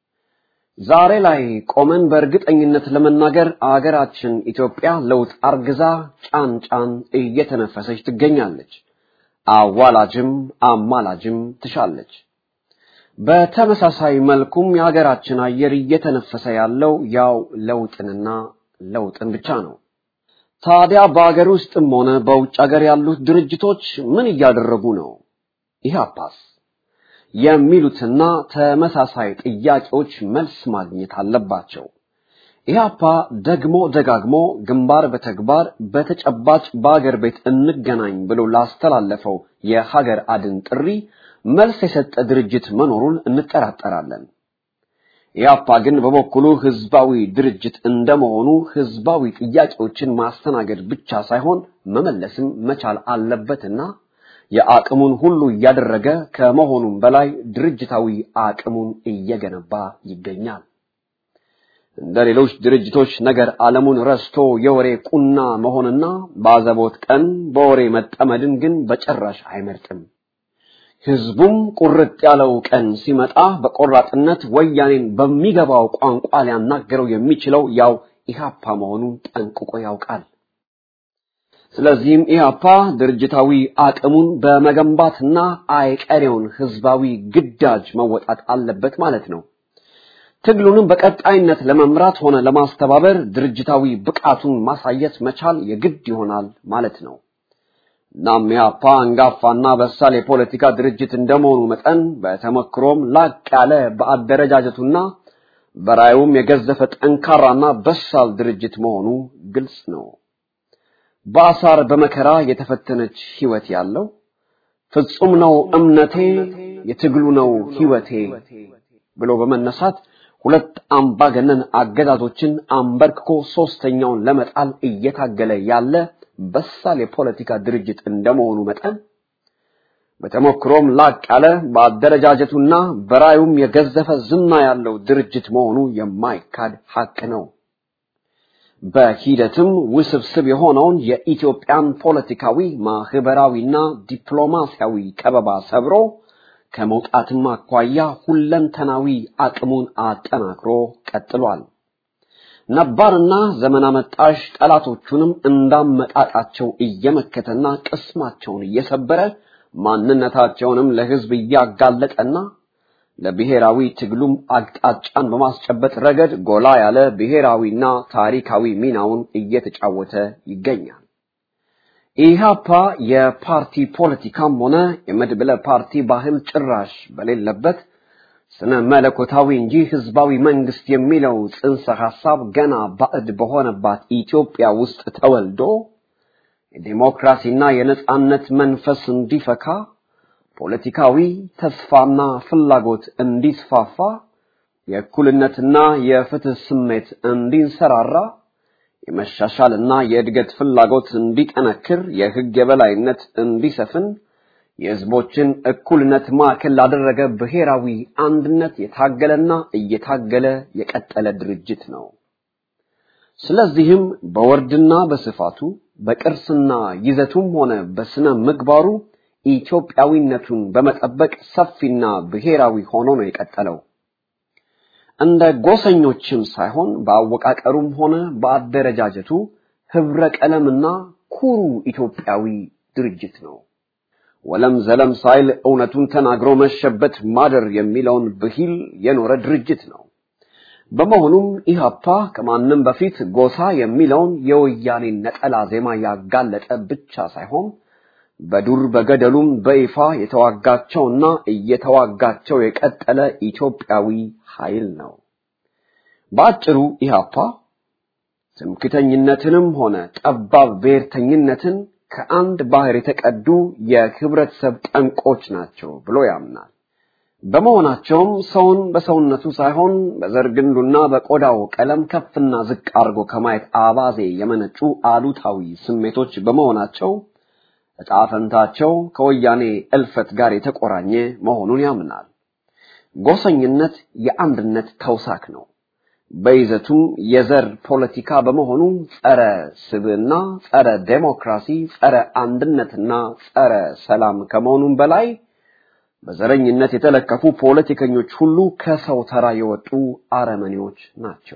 ዛሬ ላይ ቆመን በእርግጠኝነት ለመናገር አገራችን ኢትዮጵያ ለውጥ አርግዛ ጫን ጫን እየተነፈሰች ትገኛለች። አዋላጅም አማላጅም ትሻለች። በተመሳሳይ መልኩም የሀገራችን አየር እየተነፈሰ ያለው ያው ለውጥንና ለውጥን ብቻ ነው። ታዲያ በአገር ውስጥም ሆነ በውጭ ሀገር ያሉት ድርጅቶች ምን እያደረጉ ነው? ኢህአፓስ የሚሉትና ተመሳሳይ ጥያቄዎች መልስ ማግኘት አለባቸው። ኢህአፓ ደግሞ ደጋግሞ ግንባር በተግባር በተጨባጭ በአገር ቤት እንገናኝ ብሎ ላስተላለፈው የሀገር አድን ጥሪ መልስ የሰጠ ድርጅት መኖሩን እንጠራጠራለን። ኢህአፓ ግን በበኩሉ ህዝባዊ ድርጅት እንደመሆኑ ህዝባዊ ጥያቄዎችን ማስተናገድ ብቻ ሳይሆን መመለስም መቻል አለበትና የአቅሙን ሁሉ እያደረገ ከመሆኑም በላይ ድርጅታዊ አቅሙን እየገነባ ይገኛል። እንደ ሌሎች ድርጅቶች ነገር ዓለሙን ረስቶ የወሬ ቁና መሆንና ባዘቦት ቀን በወሬ መጠመድን ግን በጭራሽ አይመርጥም። ህዝቡም ቁርጥ ያለው ቀን ሲመጣ በቆራጥነት ወያኔን በሚገባው ቋንቋ ሊያናገረው የሚችለው ያው ኢህአፓ መሆኑን ጠንቅቆ ያውቃል። ስለዚህም ኢህአፓ ድርጅታዊ አቅሙን በመገንባትና አይቀሬውን ህዝባዊ ግዳጅ መወጣት አለበት ማለት ነው። ትግሉንም በቀጣይነት ለመምራት ሆነ ለማስተባበር ድርጅታዊ ብቃቱን ማሳየት መቻል የግድ ይሆናል ማለት ነው። እናም ኢህአፓ አንጋፋና በሳል የፖለቲካ ድርጅት እንደመሆኑ መጠን በተመክሮም ላቅ ያለ በአደረጃጀቱና በራዩም የገዘፈ ጠንካራና በሳል ድርጅት መሆኑ ግልጽ ነው። በአሳር በመከራ የተፈተነች ህይወት ያለው ፍጹም ነው እምነቴ የትግሉ ነው ህይወቴ ብሎ በመነሳት ሁለት አምባገነን አገዛዞችን አንበርክኮ ሶስተኛውን ለመጣል እየታገለ ያለ በሳል የፖለቲካ ድርጅት እንደመሆኑ መጠን በተሞክሮም ላቅ ያለ በአደረጃጀቱና በራዩም የገዘፈ ዝና ያለው ድርጅት መሆኑ የማይካድ ሐቅ ነው። በሂደትም ውስብስብ የሆነውን የኢትዮጵያን ፖለቲካዊ ማህበራዊና ዲፕሎማሲያዊ ከበባ ሰብሮ ከመውጣትም አኳያ ሁለንተናዊ አቅሙን አጠናክሮ ቀጥሏል። ነባርና ዘመን አመጣሽ ጠላቶቹንም እንዳመጣጣቸው እየመከተና ቅስማቸውን እየሰበረ ማንነታቸውንም ለህዝብ እያጋለጠና ለብሔራዊ ትግሉም አቅጣጫን በማስጨበጥ ረገድ ጎላ ያለ ብሔራዊና ታሪካዊ ሚናውን እየተጫወተ ይገኛል። ኢህአፓ የፓርቲ ፖለቲካም ሆነ የመድብለ ፓርቲ ባህል ጭራሽ በሌለበት ስነ መለኮታዊ እንጂ ህዝባዊ መንግስት የሚለው ጽንሰ ሐሳብ ገና ባዕድ በሆነባት ኢትዮጵያ ውስጥ ተወልዶ የዲሞክራሲና የነጻነት መንፈስ እንዲፈካ ፖለቲካዊ ተስፋና ፍላጎት እንዲስፋፋ የእኩልነትና የፍትህ ስሜት እንዲንሰራራ የመሻሻልና የእድገት ፍላጎት እንዲጠነክር የህግ የበላይነት እንዲሰፍን የህዝቦችን እኩልነት ማዕከል ላደረገ ብሔራዊ አንድነት የታገለና እየታገለ የቀጠለ ድርጅት ነው። ስለዚህም በወርድና በስፋቱ በቅርስና ይዘቱም ሆነ በስነ ምግባሩ ኢትዮጵያዊነቱን በመጠበቅ ሰፊና ብሔራዊ ሆኖ ነው የቀጠለው። እንደ ጎሰኞችም ሳይሆን በአወቃቀሩም ሆነ በአደረጃጀቱ ህብረ ቀለምና ኩሩ ኢትዮጵያዊ ድርጅት ነው። ወለም ዘለም ሳይል እውነቱን ተናግሮ መሸበት ማደር የሚለውን ብሂል የኖረ ድርጅት ነው። በመሆኑም ኢህአፓ ከማንም በፊት ጎሳ የሚለውን የወያኔ ነጠላ ዜማ ያጋለጠ ብቻ ሳይሆን በዱር በገደሉም በይፋ የተዋጋቸውና እየተዋጋቸው የቀጠለ ኢትዮጵያዊ ኃይል ነው። በአጭሩ ኢህአፓ ትምክተኝነትንም ሆነ ጠባብ ብሔርተኝነትን ከአንድ ባህር የተቀዱ የህብረተሰብ ጠንቆች ናቸው ብሎ ያምናል። በመሆናቸውም ሰውን በሰውነቱ ሳይሆን በዘር ግንዱና በቆዳው ቀለም ከፍና ዝቅ አድርጎ ከማየት አባዜ የመነጩ አሉታዊ ስሜቶች በመሆናቸው ዕጣ ፈንታቸው ከወያኔ እልፈት ጋር የተቆራኘ መሆኑን ያምናል። ጎሰኝነት የአንድነት ተውሳክ ነው። በይዘቱም የዘር ፖለቲካ በመሆኑ ጸረ ስብዕና፣ ጸረ ዴሞክራሲ፣ ጸረ አንድነትና ጸረ ሰላም ከመሆኑም በላይ በዘረኝነት የተለከፉ ፖለቲከኞች ሁሉ ከሰው ተራ የወጡ አረመኔዎች ናቸው።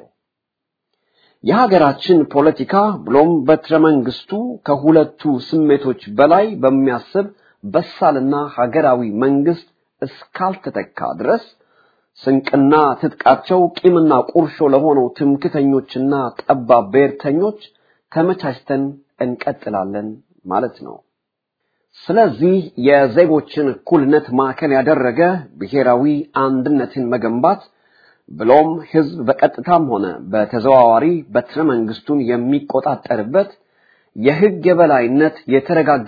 የሀገራችን ፖለቲካ ብሎም በትረ መንግስቱ ከሁለቱ ስሜቶች በላይ በሚያስብ በሳልና ሀገራዊ መንግስት እስካልተተካ ድረስ ስንቅና ትጥቃቸው ቂምና ቁርሾ ለሆነው ትምክተኞችና ጠባብ ብሔርተኞች ተመቻችተን እንቀጥላለን ማለት ነው። ስለዚህ የዜጎችን እኩልነት ማዕከል ያደረገ ብሔራዊ አንድነትን መገንባት ብሎም ህዝብ በቀጥታም ሆነ በተዘዋዋሪ በትረ መንግስቱን የሚቆጣጠርበት የህግ የበላይነት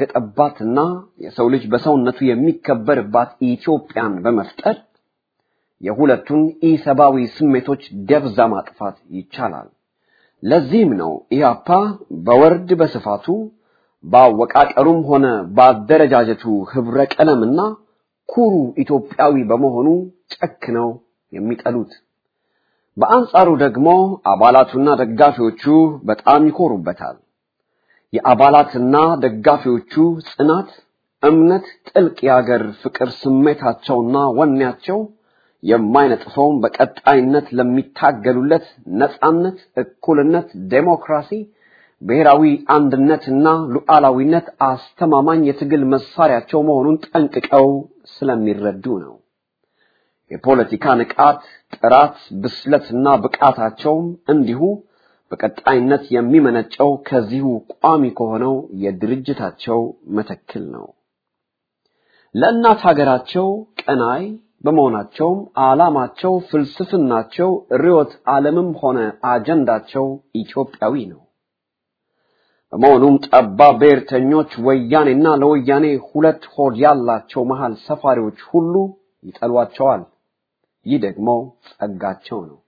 የተረጋገጠባትና የሰው ልጅ በሰውነቱ የሚከበርባት ኢትዮጵያን በመፍጠር የሁለቱን ኢሰብአዊ ስሜቶች ደብዛ ማጥፋት ይቻላል። ለዚህም ነው ኢህአፓ በወርድ በስፋቱ በአወቃቀሩም ሆነ በአደረጃጀቱ ህብረ ቀለምና ኩሩ ኢትዮጵያዊ በመሆኑ ጨክነው የሚጠሉት። በአንጻሩ ደግሞ አባላቱና ደጋፊዎቹ በጣም ይኮሩበታል። የአባላትና ደጋፊዎቹ ጽናት፣ እምነት፣ ጥልቅ የአገር ፍቅር ስሜታቸውና ወኔያቸው የማይነጥፈውን በቀጣይነት ለሚታገሉለት ነጻነት፣ እኩልነት፣ ዴሞክራሲ፣ ብሔራዊ አንድነትና ሉዓላዊነት አስተማማኝ የትግል መሳሪያቸው መሆኑን ጠንቅቀው ስለሚረዱ ነው። የፖለቲካ ንቃት፣ ጥራት፣ ብስለትና ብቃታቸውም እንዲሁ በቀጣይነት የሚመነጨው ከዚሁ ቋሚ ከሆነው የድርጅታቸው መተክል ነው። ለእናት ሀገራቸው ቀናይ በመሆናቸውም ዓላማቸው፣ ፍልስፍናቸው፣ ርዕዮተ ዓለምም ሆነ አጀንዳቸው ኢትዮጵያዊ ነው። በመሆኑም ጠባብ ብሔርተኞች ወያኔና ለወያኔ ሁለት ሆድ ያላቸው መሃል ሰፋሪዎች ሁሉ ይጠሏቸዋል። ይህ ደግሞ ጸጋቸው ነው።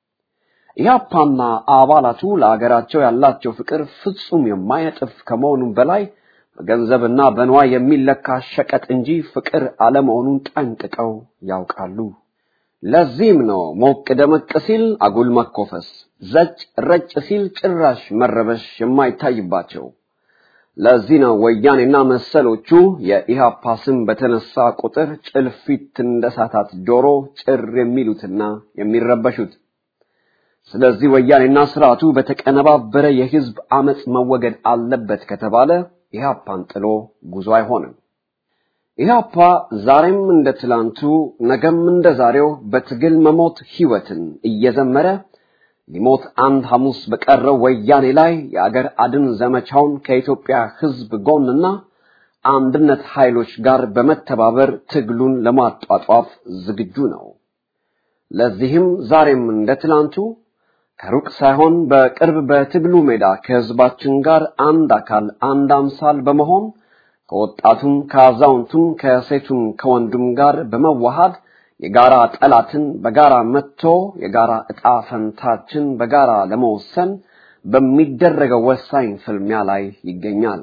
ኢህአፓና አባላቱ ለአገራቸው ያላቸው ፍቅር ፍጹም የማይነጥፍ ከመሆኑም በላይ በገንዘብና በንዋይ የሚለካ ሸቀጥ እንጂ ፍቅር አለመሆኑን ጠንቅቀው ያውቃሉ። ለዚህም ነው ሞቅ ደመቅ ሲል አጉል መኮፈስ፣ ዘጭ ረጭ ሲል ጭራሽ መረበሽ የማይታይባቸው። ለዚህ ነው ወያኔና መሰሎቹ የኢህአፓ ስም በተነሳ ቁጥር ጭልፊት እንደሳታት ዶሮ ጭር የሚሉትና የሚረበሹት። ስለዚህ ወያኔና ስርዓቱ በተቀነባበረ የህዝብ አመጽ መወገድ አለበት ከተባለ ኢህአፓን ጥሎ ጉዞ አይሆንም። ኢህአፓ ዛሬም እንደ ትላንቱ ነገም እንደ ዛሬው በትግል መሞት ህይወትን እየዘመረ ሊሞት አንድ ሐሙስ በቀረው ወያኔ ላይ የአገር አድን ዘመቻውን ከኢትዮጵያ ህዝብ ጎንና አንድነት ኃይሎች ጋር በመተባበር ትግሉን ለማጧጧፍ ዝግጁ ነው። ለዚህም ዛሬም እንደ ትላንቱ ከሩቅ ሳይሆን በቅርብ በትግሉ ሜዳ ከህዝባችን ጋር አንድ አካል አንድ አምሳል በመሆን ከወጣቱም ከአዛውንቱም ከሴቱም ከወንዱም ጋር በመዋሃድ የጋራ ጠላትን በጋራ መጥቶ የጋራ ዕጣ ፈንታችን በጋራ ለመወሰን በሚደረገው ወሳኝ ፍልሚያ ላይ ይገኛል።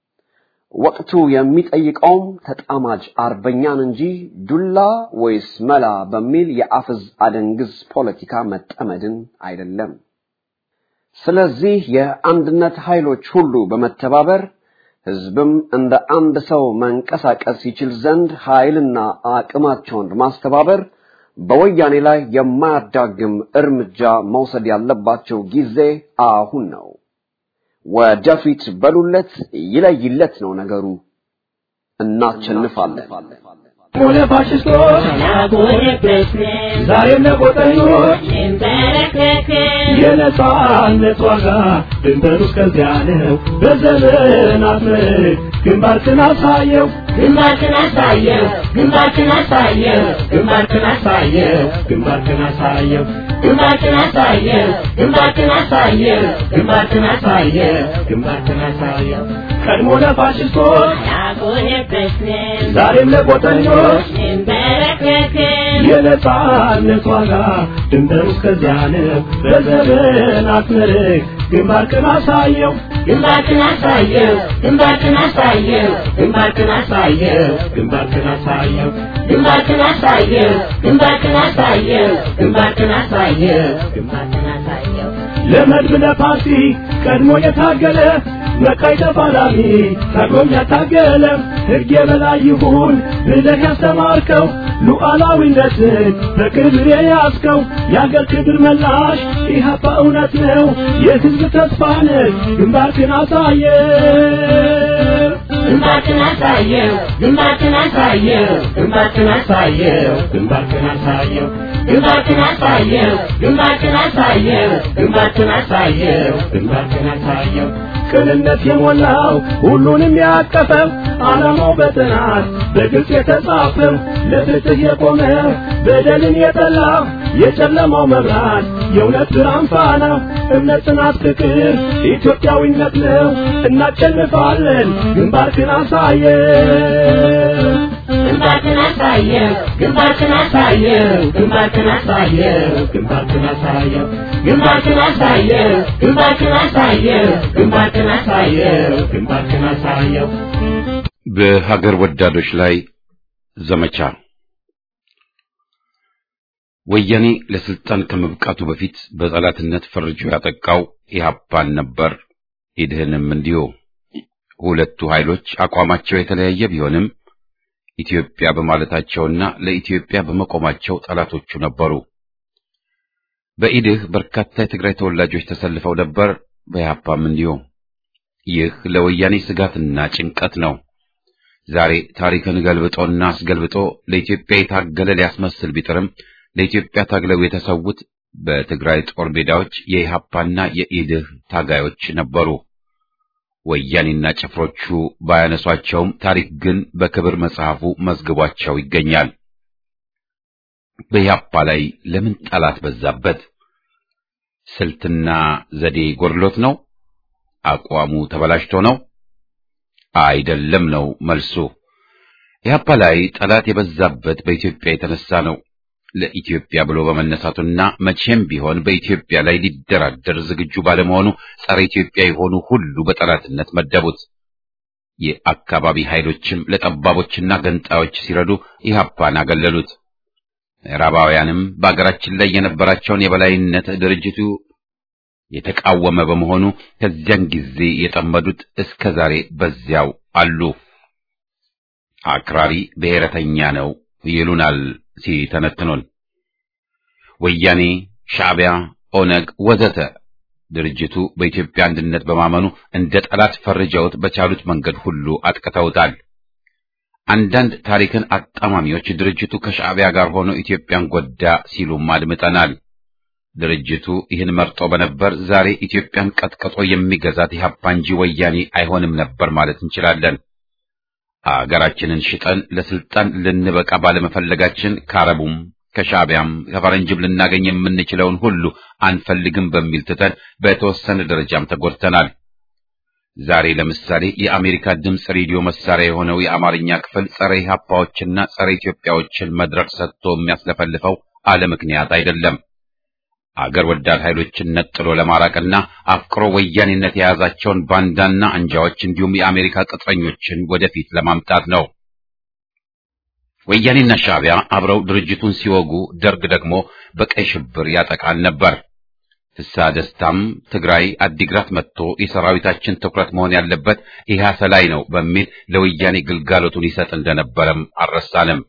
ወቅቱ የሚጠይቀውም ተጣማጅ አርበኛን እንጂ ዱላ ወይስ መላ በሚል የአፍዝ አደንግዝ ፖለቲካ መጠመድን አይደለም። ስለዚህ የአንድነት ኃይሎች ሁሉ በመተባበር ህዝብም እንደ አንድ ሰው መንቀሳቀስ ይችል ዘንድ ኃይልና አቅማቸውን በማስተባበር በወያኔ ላይ የማያዳግም እርምጃ መውሰድ ያለባቸው ጊዜ አሁን ነው። ወደፊት በሉለት፣ ይለይለት ነው ነገሩ። እናቸንፋለን። ሆነ ፋሽስቶች ዛሬም ለቆጠኞች የነጻነት ዋጋ ድንበሩ እስከዚያ ነው። በዘመናት ምርክ ግንባርክን አሳየው ግንባርክን አሳየው ግንባርክን አሳየው ግንባርክን አሳየው ግንባርክን አሳየው ግንባርክን አሳየው ግንባርክን አሳየው ግንባርክን አሳየው ግንባርክን አሳየው ቀድሞ ለፋሽስቶች ያጎነበስን ዛሬም ለቆጠኞች እንበረከክን የነጻነት ዋጋ ድንበሩ እስከዚያ ነው። በዘመናት ምርክ ግንባርክን አሳየው ግንባርክን አሳየው ግንባርክን አሳየው ግንባርክን አሳየው ግንባርክን አሳየው ግንባርክን አሳየው ግንባርክን አሳየው ግንባርክን አሳየው ግንባርክን አሳየው ለመድብ ለፓርቲ ቀድሞ የታገለ መቃይ ተፋላሚ ታግሎም ያታገለ ሕግ የበላይ ይሁን ብለህ ያስተማርከው ሉዓላዊነትን በክብር የያዝከው የአገር ክብር መላሽ ኢህአፓ እውነት ነው የሕዝብ ተስፋ ነህ ግንባርክን አሳየ ግንባርክን አሳየው ግንባርክን አሳየው ግንባርክን አሳየው ግንባርክን አሳየው ግንባርክን አሳየው ግንባርክን አሳየው ግንባርክን አሳየው ግንባርክን አሳየው ቅንነት የሞላው ሁሉንም ያቀፈው ዓላማው በጥናት በግልጽ የተጻፈው ለፍትህ የቆመ በደልን የጠላ የጨለማው መብራት የእውነት ብርሃን ፋና እምነት፣ ጽናት፣ ፍቅር ኢትዮጵያዊነት ነው። እናሸንፋለን። ግንባርክን አሳየው ግንባርክን አሳየው ግንባርክን አሳየው ግንባርክን አሳየው ግንባርክን አሳየው ግንባርክን አሳየው ግንባርክን አሳየው ግንባርክን አሳየው ግንባርክን አሳየው በሀገር ወዳዶች ላይ ዘመቻ ወያኔ ለስልጣን ከመብቃቱ በፊት በጠላትነት ፈርጆ ያጠቃው ኢህአፓን ነበር። ኢድህንም እንዲሁ። ሁለቱ ኃይሎች አቋማቸው የተለያየ ቢሆንም ኢትዮጵያ በማለታቸውና ለኢትዮጵያ በመቆማቸው ጠላቶቹ ነበሩ። በኢድህ በርካታ የትግራይ ተወላጆች ተሰልፈው ነበር። በኢህአፓም እንዲሁ። ይህ ለወያኔ ስጋትና ጭንቀት ነው። ዛሬ ታሪክን ገልብጦና አስገልብጦ ለኢትዮጵያ የታገለ ሊያስመስል ቢጥርም ለኢትዮጵያ ታግለው የተሰዉት በትግራይ ጦር ሜዳዎች የኢሃፓና የኢድህ ታጋዮች ነበሩ። ወያኔና ጭፍሮቹ ባያነሷቸውም ታሪክ ግን በክብር መጽሐፉ መዝግቧቸው ይገኛል። በኢሃፓ ላይ ለምን ጠላት በዛበት? ስልትና ዘዴ ጎድሎት ነው? አቋሙ ተበላሽቶ ነው? አይደለም ነው መልሱ። ኢህአፓ ላይ ጠላት የበዛበት በኢትዮጵያ የተነሳ ነው። ለኢትዮጵያ ብሎ በመነሳቱና መቼም ቢሆን በኢትዮጵያ ላይ ሊደራደር ዝግጁ ባለመሆኑ ጸረ ኢትዮጵያ የሆኑ ሁሉ በጠላትነት መደቡት። የአካባቢ ኃይሎችም ለጠባቦችና ገንጣዮች ሲረዱ ኢህአፓን አገለሉት። ምዕራባውያንም በአገራችን ላይ የነበራቸውን የበላይነት ድርጅቱ የተቃወመ በመሆኑ ከዚያን ጊዜ የጠመዱት እስከ ዛሬ በዚያው አሉ። አክራሪ ብሔረተኛ ነው ይሉናል ሲተነትኑን። ወያኔ፣ ሻዕቢያ፣ ኦነግ ወዘተ ድርጅቱ በኢትዮጵያ አንድነት በማመኑ እንደ ጠላት ፈርጀውት በቻሉት መንገድ ሁሉ አጥቅተውታል። አንዳንድ ታሪክን አጣማሚዎች ድርጅቱ ከሻዕቢያ ጋር ሆኖ ኢትዮጵያን ጎዳ ሲሉም አድምጠናል። ድርጅቱ ይህን መርጦ በነበር ዛሬ ኢትዮጵያን ቀጥቅጦ የሚገዛት ኢህአፓ እንጂ ወያኔ አይሆንም ነበር ማለት እንችላለን። አገራችንን ሽጠን ለስልጣን ልንበቃ ባለመፈለጋችን ከአረቡም ከሻዕቢያም ከፈረንጅም ልናገኝ የምንችለውን ሁሉ አንፈልግም በሚል ትተን በተወሰነ ደረጃም ተጎድተናል። ዛሬ ለምሳሌ የአሜሪካ ድምፅ ሬዲዮ መሳሪያ የሆነው የአማርኛ ክፍል ጸረ ኢህአፓዎችና ጸረ ኢትዮጵያዎችን መድረክ ሰጥቶ የሚያስለፈልፈው አለ ምክንያት አይደለም። አገር ወዳድ ኃይሎችን ነጥሎ ለማራቅና አፍቅሮ ወያኔነት የያዛቸውን ባንዳና አንጃዎች እንዲሁም የአሜሪካ ቅጥረኞችን ወደፊት ለማምጣት ነው። ወያኔና ሻዕቢያ አብረው ድርጅቱን ሲወጉ፣ ደርግ ደግሞ በቀይ ሽብር ያጠቃል ነበር። ፍስሐ ደስታም ትግራይ አዲግራት መጥቶ የሰራዊታችን ትኩረት መሆን ያለበት ኢህአሰ ላይ ነው በሚል ለወያኔ ግልጋሎቱን ይሰጥ እንደነበረም አልረሳንም።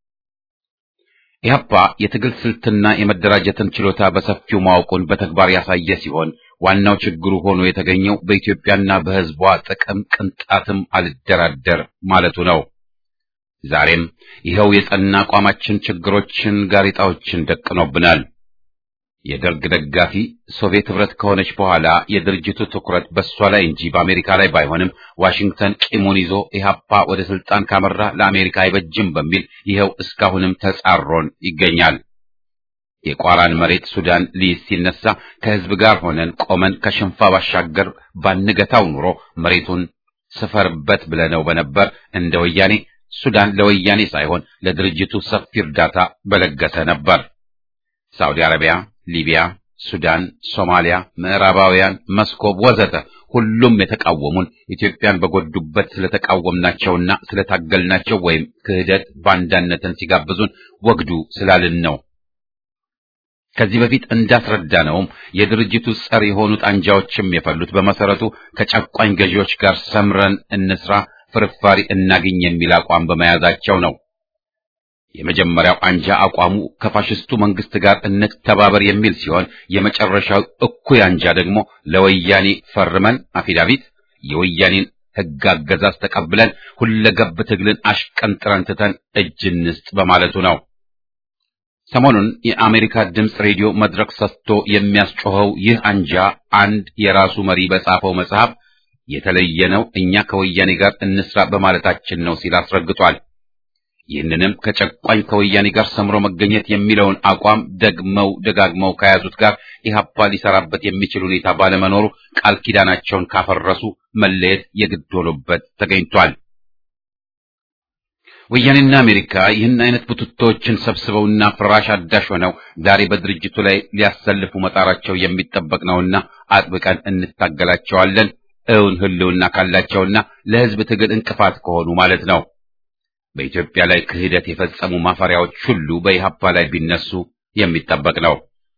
ኢህአፓ የትግል ስልትና የመደራጀትን ችሎታ በሰፊው ማወቁን በተግባር ያሳየ ሲሆን ዋናው ችግሩ ሆኖ የተገኘው በኢትዮጵያና በሕዝቧ ጥቅም ቅንጣትም አልደራደር ማለቱ ነው። ዛሬም ይኸው የጸና አቋማችን ችግሮችን፣ ጋሬጣዎችን ደቅኖብናል። የደርግ ደጋፊ ሶቪየት ህብረት ከሆነች በኋላ የድርጅቱ ትኩረት በእሷ ላይ እንጂ በአሜሪካ ላይ ባይሆንም ዋሽንግተን ቂሙን ይዞ ኢህአፓ ወደ ስልጣን ካመራ ለአሜሪካ አይበጅም በሚል ይኸው እስካሁንም ተጻሮን ይገኛል። የቋራን መሬት ሱዳን ሊይዝ ሲነሳ ከህዝብ ጋር ሆነን ቆመን ከሽንፋ ባሻገር ባንገታው ኑሮ መሬቱን ስፈርበት ብለነው በነበር እንደ ወያኔ ሱዳን ለወያኔ ሳይሆን ለድርጅቱ ሰፊ እርዳታ በለገሰ ነበር። ሳውዲ አረቢያ ሊቢያ፣ ሱዳን፣ ሶማሊያ፣ ምዕራባውያን፣ መስኮብ ወዘተ ሁሉም የተቃወሙን ኢትዮጵያን በጎዱበት ስለተቃወምናቸውና ስለታገልናቸው ወይም ክህደት ባንዳነትን ሲጋብዙን ወግዱ ስላልን ነው። ከዚህ በፊት እንዳስረዳነውም የድርጅቱ ጸር የሆኑት አንጃዎችም የፈሉት በመሰረቱ ከጨቋኝ ገዢዎች ጋር ሰምረን እንስራ፣ ፍርፋሪ እናግኝ የሚል አቋም በመያዛቸው ነው። የመጀመሪያው አንጃ አቋሙ ከፋሽስቱ መንግስት ጋር እንተባበር የሚል ሲሆን የመጨረሻው እኩይ አንጃ ደግሞ ለወያኔ ፈርመን አፊዳቪት የወያኔን ሕግ አገዛዝ ተቀብለን ሁለገብ ትግልን አሽቀንጥረን ትተን እጅ እንስጥ በማለቱ ነው። ሰሞኑን የአሜሪካ ድምፅ ሬዲዮ መድረክ ሰጥቶ የሚያስጮኸው ይህ አንጃ አንድ የራሱ መሪ በጻፈው መጽሐፍ የተለየ ነው፣ እኛ ከወያኔ ጋር እንስራ በማለታችን ነው ሲል አስረግጧል። ይህንንም ከጨቋኝ ከወያኔ ጋር ሰምሮ መገኘት የሚለውን አቋም ደግመው ደጋግመው ከያዙት ጋር ኢህአፓ ሊሰራበት የሚችል ሁኔታ ባለመኖሩ ቃል ኪዳናቸውን ካፈረሱ መለየት የግድ ሆኖበት ተገኝቷል። ወያኔና አሜሪካ ይህን አይነት ቡትቶችን ሰብስበውና ፍራሽ አዳሽ ሆነው ዛሬ በድርጅቱ ላይ ሊያሰልፉ መጣራቸው የሚጠበቅ ነውና አጥብቀን እንታገላቸዋለን። እውን ህልውና ካላቸውና ለህዝብ ትግል እንቅፋት ከሆኑ ማለት ነው። በኢትዮጵያ ላይ ክህደት የፈጸሙ ማፈሪያዎች ሁሉ በኢህአፓ ላይ ቢነሱ የሚጠበቅ ነው።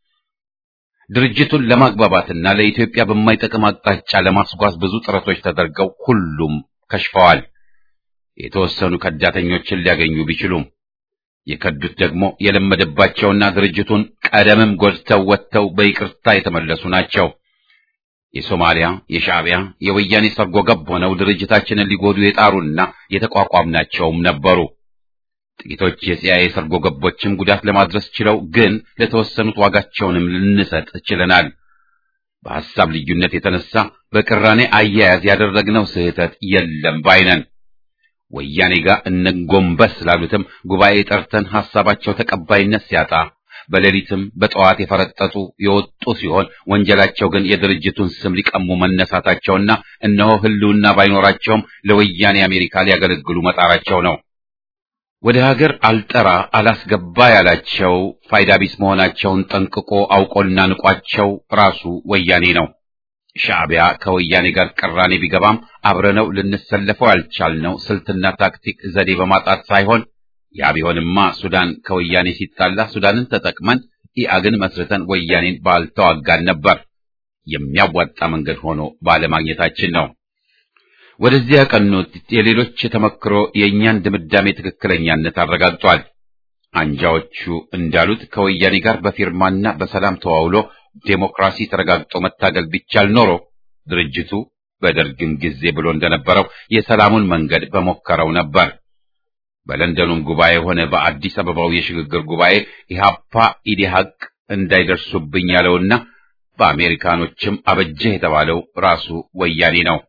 ድርጅቱን ለማግባባትና ለኢትዮጵያ በማይጠቅም አቅጣጫ ለማስጓዝ ብዙ ጥረቶች ተደርገው ሁሉም ከሽፈዋል። የተወሰኑ ከዳተኞችን ሊያገኙ ቢችሉም የከዱት ደግሞ የለመደባቸውና ድርጅቱን ቀደምም ጎድተው ወጥተው በይቅርታ የተመለሱ ናቸው። የሶማሊያ፣ የሻዕቢያ፣ የወያኔ ሰርጎ ገብ ሆነው ድርጅታችንን ሊጎዱ የጣሩና የተቋቋምናቸውም ነበሩ። ጥቂቶች የሲአይኤ ሰርጎ ገቦችም ጉዳት ለማድረስ ችለው፣ ግን ለተወሰኑት ዋጋቸውንም ልንሰጥ ችለናል። በሐሳብ ልዩነት የተነሳ በቅራኔ አያያዝ ያደረግነው ስህተት የለም ባይነን። ወያኔ ጋር እንጎንበስ ስላሉትም ጉባኤ ጠርተን ሐሳባቸው ተቀባይነት ሲያጣ በሌሊትም በጠዋት የፈረጠጡ የወጡ ሲሆን ወንጀላቸው ግን የድርጅቱን ስም ሊቀሙ መነሳታቸውና እነሆ ህልውና ባይኖራቸውም ለወያኔ አሜሪካ ሊያገለግሉ መጣራቸው ነው። ወደ ሀገር አልጠራ አላስገባ ያላቸው ፋይዳ ቢስ መሆናቸውን ጠንቅቆ አውቆና ንቋቸው ራሱ ወያኔ ነው። ሻዕቢያ ከወያኔ ጋር ቅራኔ ቢገባም አብረነው ልንሰለፈው ያልቻልነው ስልትና ታክቲክ ዘዴ በማጣት ሳይሆን ያ ቢሆንማ ሱዳን ከወያኔ ሲጣላ ሱዳንን ተጠቅመን ኢአግን መስርተን ወያኔን ባልተዋጋን ነበር። የሚያዋጣ መንገድ ሆኖ ባለማግኘታችን ነው። ወደዚህ ያቀኑት የሌሎች ተመክሮ የእኛን ድምዳሜ ትክክለኛነት አረጋግጧል። አንጃዎቹ እንዳሉት ከወያኔ ጋር በፊርማና በሰላም ተዋውሎ ዴሞክራሲ ተረጋግጦ መታገል ቢቻል ኖሮ ድርጅቱ በደርግም ጊዜ ብሎ እንደነበረው የሰላሙን መንገድ በሞከረው ነበር። በለንደኑም ጉባኤ ሆነ በአዲስ አበባው የሽግግር ጉባኤ ኢህአፓ ኢዲሃቅ እንዳይደርሱብኝ ያለውና በአሜሪካኖችም አበጀህ የተባለው ራሱ ወያኔ ነው።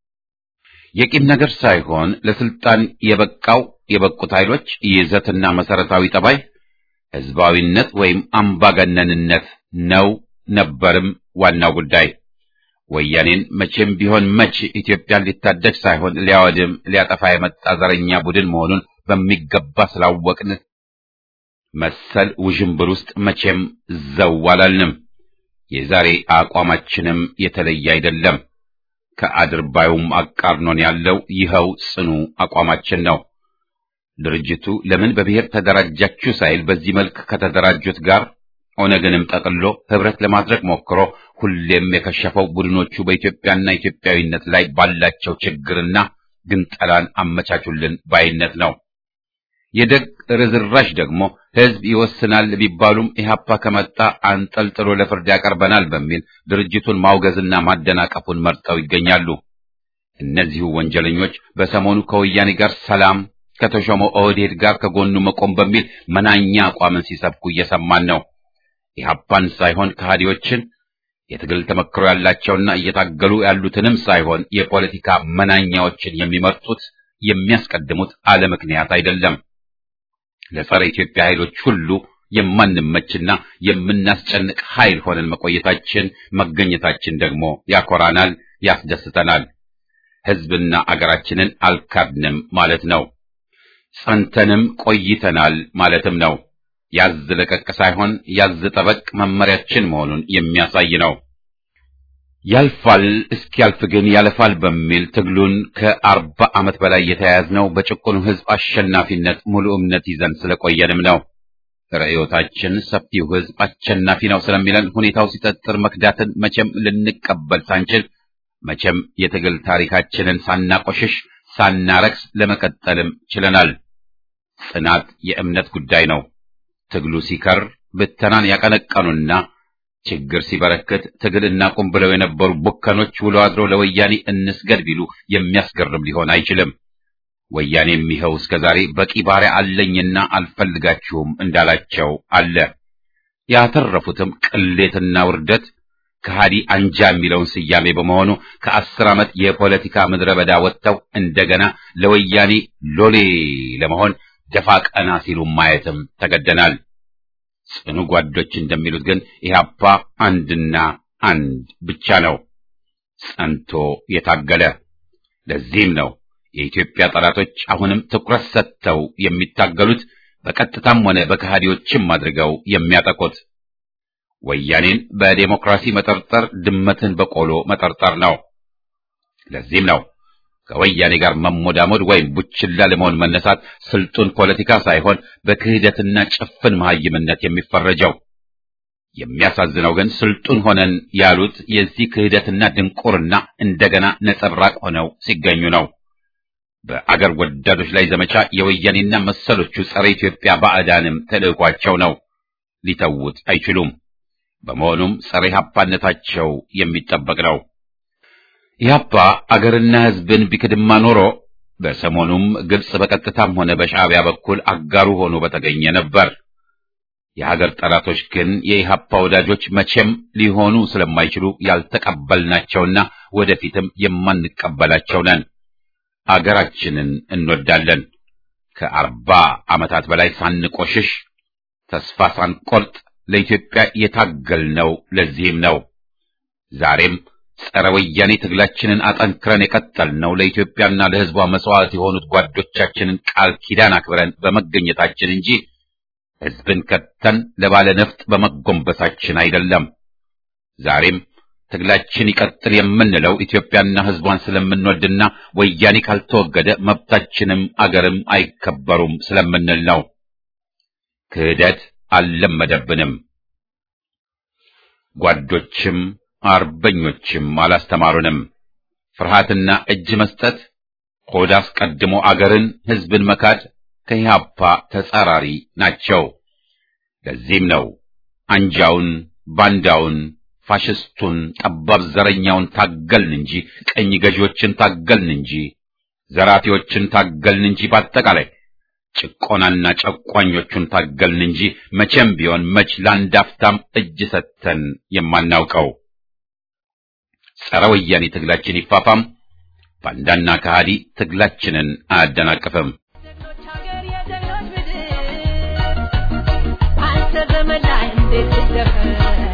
የቂም ነገር ሳይሆን ለስልጣን የበቃው የበቁት ኃይሎች ይዘትና መሰረታዊ ጠባይ ህዝባዊነት ወይም አምባገነንነት ነው ነበርም ዋናው ጉዳይ። ወያኔን መቼም ቢሆን መች ኢትዮጵያን ሊታደግ ሳይሆን ሊያወድም ሊያጠፋ የመጣ ዘረኛ ቡድን መሆኑን በሚገባ ስላወቅን መሰል ውዥንብር ውስጥ መቼም ዘው አላልንም። የዛሬ አቋማችንም የተለየ አይደለም። ከአድርባዩም አቃርኖን ያለው ይኸው ጽኑ አቋማችን ነው። ድርጅቱ ለምን በብሔር ተደራጃችሁ ሳይል በዚህ መልክ ከተደራጁት ጋር ኦነግንም ጠቅሎ ህብረት ለማድረግ ሞክሮ ሁሌም የከሸፈው ቡድኖቹ በኢትዮጵያና ኢትዮጵያዊነት ላይ ባላቸው ችግርና ግንጠላን አመቻቹልን ባይነት ነው። የደግ ርዝራሽ ደግሞ ህዝብ ይወስናል ቢባሉም ኢህአፓ ከመጣ አንጠልጥሎ ለፍርድ ያቀርበናል በሚል ድርጅቱን ማውገዝና ማደናቀፉን መርጠው ይገኛሉ። እነዚሁ ወንጀለኞች በሰሞኑ ከወያኔ ጋር ሰላም ከተሾመው ኦህዴድ ጋር ከጎኑ መቆም በሚል መናኛ አቋምን ሲሰብኩ እየሰማን ነው። ኢህአፓን ሳይሆን ከሃዲዎችን የትግል ተመክሮ ያላቸውና እየታገሉ ያሉትንም ሳይሆን የፖለቲካ መናኛዎችን የሚመርጡት የሚያስቀድሙት አለ ምክንያት አይደለም። ለጸረ ኢትዮጵያ ኃይሎች ሁሉ የማንመችና የምናስጨንቅ ኃይል ሆነን መቆየታችን መገኘታችን ደግሞ ያኮራናል፣ ያስደስተናል። ህዝብና አገራችንን አልካድንም ማለት ነው። ጸንተንም ቆይተናል ማለትም ነው። ያዝ ለቀቅ ሳይሆን ያዝ ጠበቅ መመሪያችን መሆኑን የሚያሳይ ነው። ያልፋል እስኪያልፍ ግን ያለፋል በሚል ትግሉን ከአርባ ዓመት በላይ የተያያዝነው በጭቁኑ ህዝብ አሸናፊነት ሙሉ እምነት ይዘን ስለቆየንም ነው። ርዕዮታችን ሰፊው ህዝብ አሸናፊ ነው ስለሚለን ሁኔታው ሲጠጥር መክዳትን መቼም ልንቀበል ሳንችል መቼም የትግል ታሪካችንን ሳናቆሽሽ ሳናረክስ ለመቀጠልም ችለናል። ጽናት የእምነት ጉዳይ ነው። ትግሉ ሲከር ብተናን ያቀነቀኑና ችግር ሲበረክት ትግል እናቁም ብለው የነበሩ ቡከኖች ውሎ አድሮ ለወያኔ እንስገድ ቢሉ የሚያስገርም ሊሆን አይችልም። ወያኔም ይኸው እስከ ዛሬ በቂ ባሪያ አለኝና አልፈልጋችሁም እንዳላቸው አለ። ያተረፉትም ቅሌትና ውርደት ከሃዲ አንጃ የሚለውን ስያሜ በመሆኑ ከአስር ዓመት የፖለቲካ ምድረ በዳ ወጥተው እንደገና ለወያኔ ሎሌ ለመሆን ደፋ ቀና ሲሉ ማየትም ተገደናል። ጽኑ ጓዶች እንደሚሉት ግን ኢህአፓ አንድና አንድ ብቻ ነው፣ ጸንቶ የታገለ። ለዚህም ነው የኢትዮጵያ ጠላቶች አሁንም ትኩረት ሰጥተው የሚታገሉት በቀጥታም ሆነ በከሃዲዎችም አድርገው የሚያጠቁት ወያኔን በዴሞክራሲ መጠርጠር ድመትን በቆሎ መጠርጠር ነው። ለዚህም ነው ከወያኔ ጋር መሞዳሞድ ወይም ቡችላ ለመሆን መነሳት ስልጡን ፖለቲካ ሳይሆን በክህደትና ጭፍን መሐይምነት የሚፈረጀው። የሚያሳዝነው ግን ስልጡን ሆነን ያሉት የዚህ ክህደትና ድንቁርና እንደገና ነጸብራቅ ሆነው ሲገኙ ነው። በአገር ወዳዶች ላይ ዘመቻ የወያኔና መሰሎቹ ጸረ ኢትዮጵያ ባዕዳንም ተልዕኳቸው ነው። ሊተዉት አይችሉም። በመሆኑም ጸረ ኢህአፓነታቸው የሚጠበቅ ነው። ኢህአፓ አገርና ሕዝብን ቢክድማ ኖሮ በሰሞኑም ግብጽ በቀጥታም ሆነ በሻዕቢያ በኩል አጋሩ ሆኖ በተገኘ ነበር። የሀገር ጠላቶች ግን የኢህአፓ ወዳጆች መቼም ሊሆኑ ስለማይችሉ ያልተቀበልናቸውና ወደፊትም የማንቀበላቸው ነን። አገራችንን እንወዳለን። ከአርባ ዓመታት በላይ ሳንቆሽሽ ተስፋ ሳንቆርጥ ለኢትዮጵያ የታገልነው ለዚህም ነው። ዛሬም ጸረ ወያኔ ትግላችንን አጠንክረን የቀጠልነው ለኢትዮጵያና ለሕዝቧ መስዋዕት የሆኑት ጓዶቻችንን ቃል ኪዳን አክብረን በመገኘታችን እንጂ ሕዝብን ከተን ለባለ ነፍጥ በመጎንበሳችን አይደለም። ዛሬም ትግላችን ይቀጥል የምንለው ኢትዮጵያና ሕዝቧን ስለምንወድና ወያኔ ካልተወገደ መብታችንም አገርም አይከበሩም ስለምንል ነው። ክህደት አልለመደብንም። ጓዶችም አርበኞችም አላስተማሩንም። ፍርሃትና እጅ መስጠት፣ ሆድ አስቀድሞ አገርን ሕዝብን መካድ ከኢህአፓ ተጻራሪ ናቸው። ለዚህም ነው አንጃውን፣ ባንዳውን፣ ፋሽስቱን፣ ጠባብ ዘረኛውን ታገልን እንጂ ቀኝ ገዢዎችን ታገልን እንጂ ዘራፊዎችን ታገልን እንጂ በአጠቃላይ ጭቆናና ጨቋኞቹን ታገልን እንጂ መቼም ቢሆን መች ለአንድ አፍታም እጅ ሰጥተን የማናውቀው። ጸረ ወያኔ ትግላችን ይፋፋም፣ ባንዳና ከሃዲ ትግላችንን አያደናቅፍም። አንተ ዘመን ላይ እንዴት ትደፈር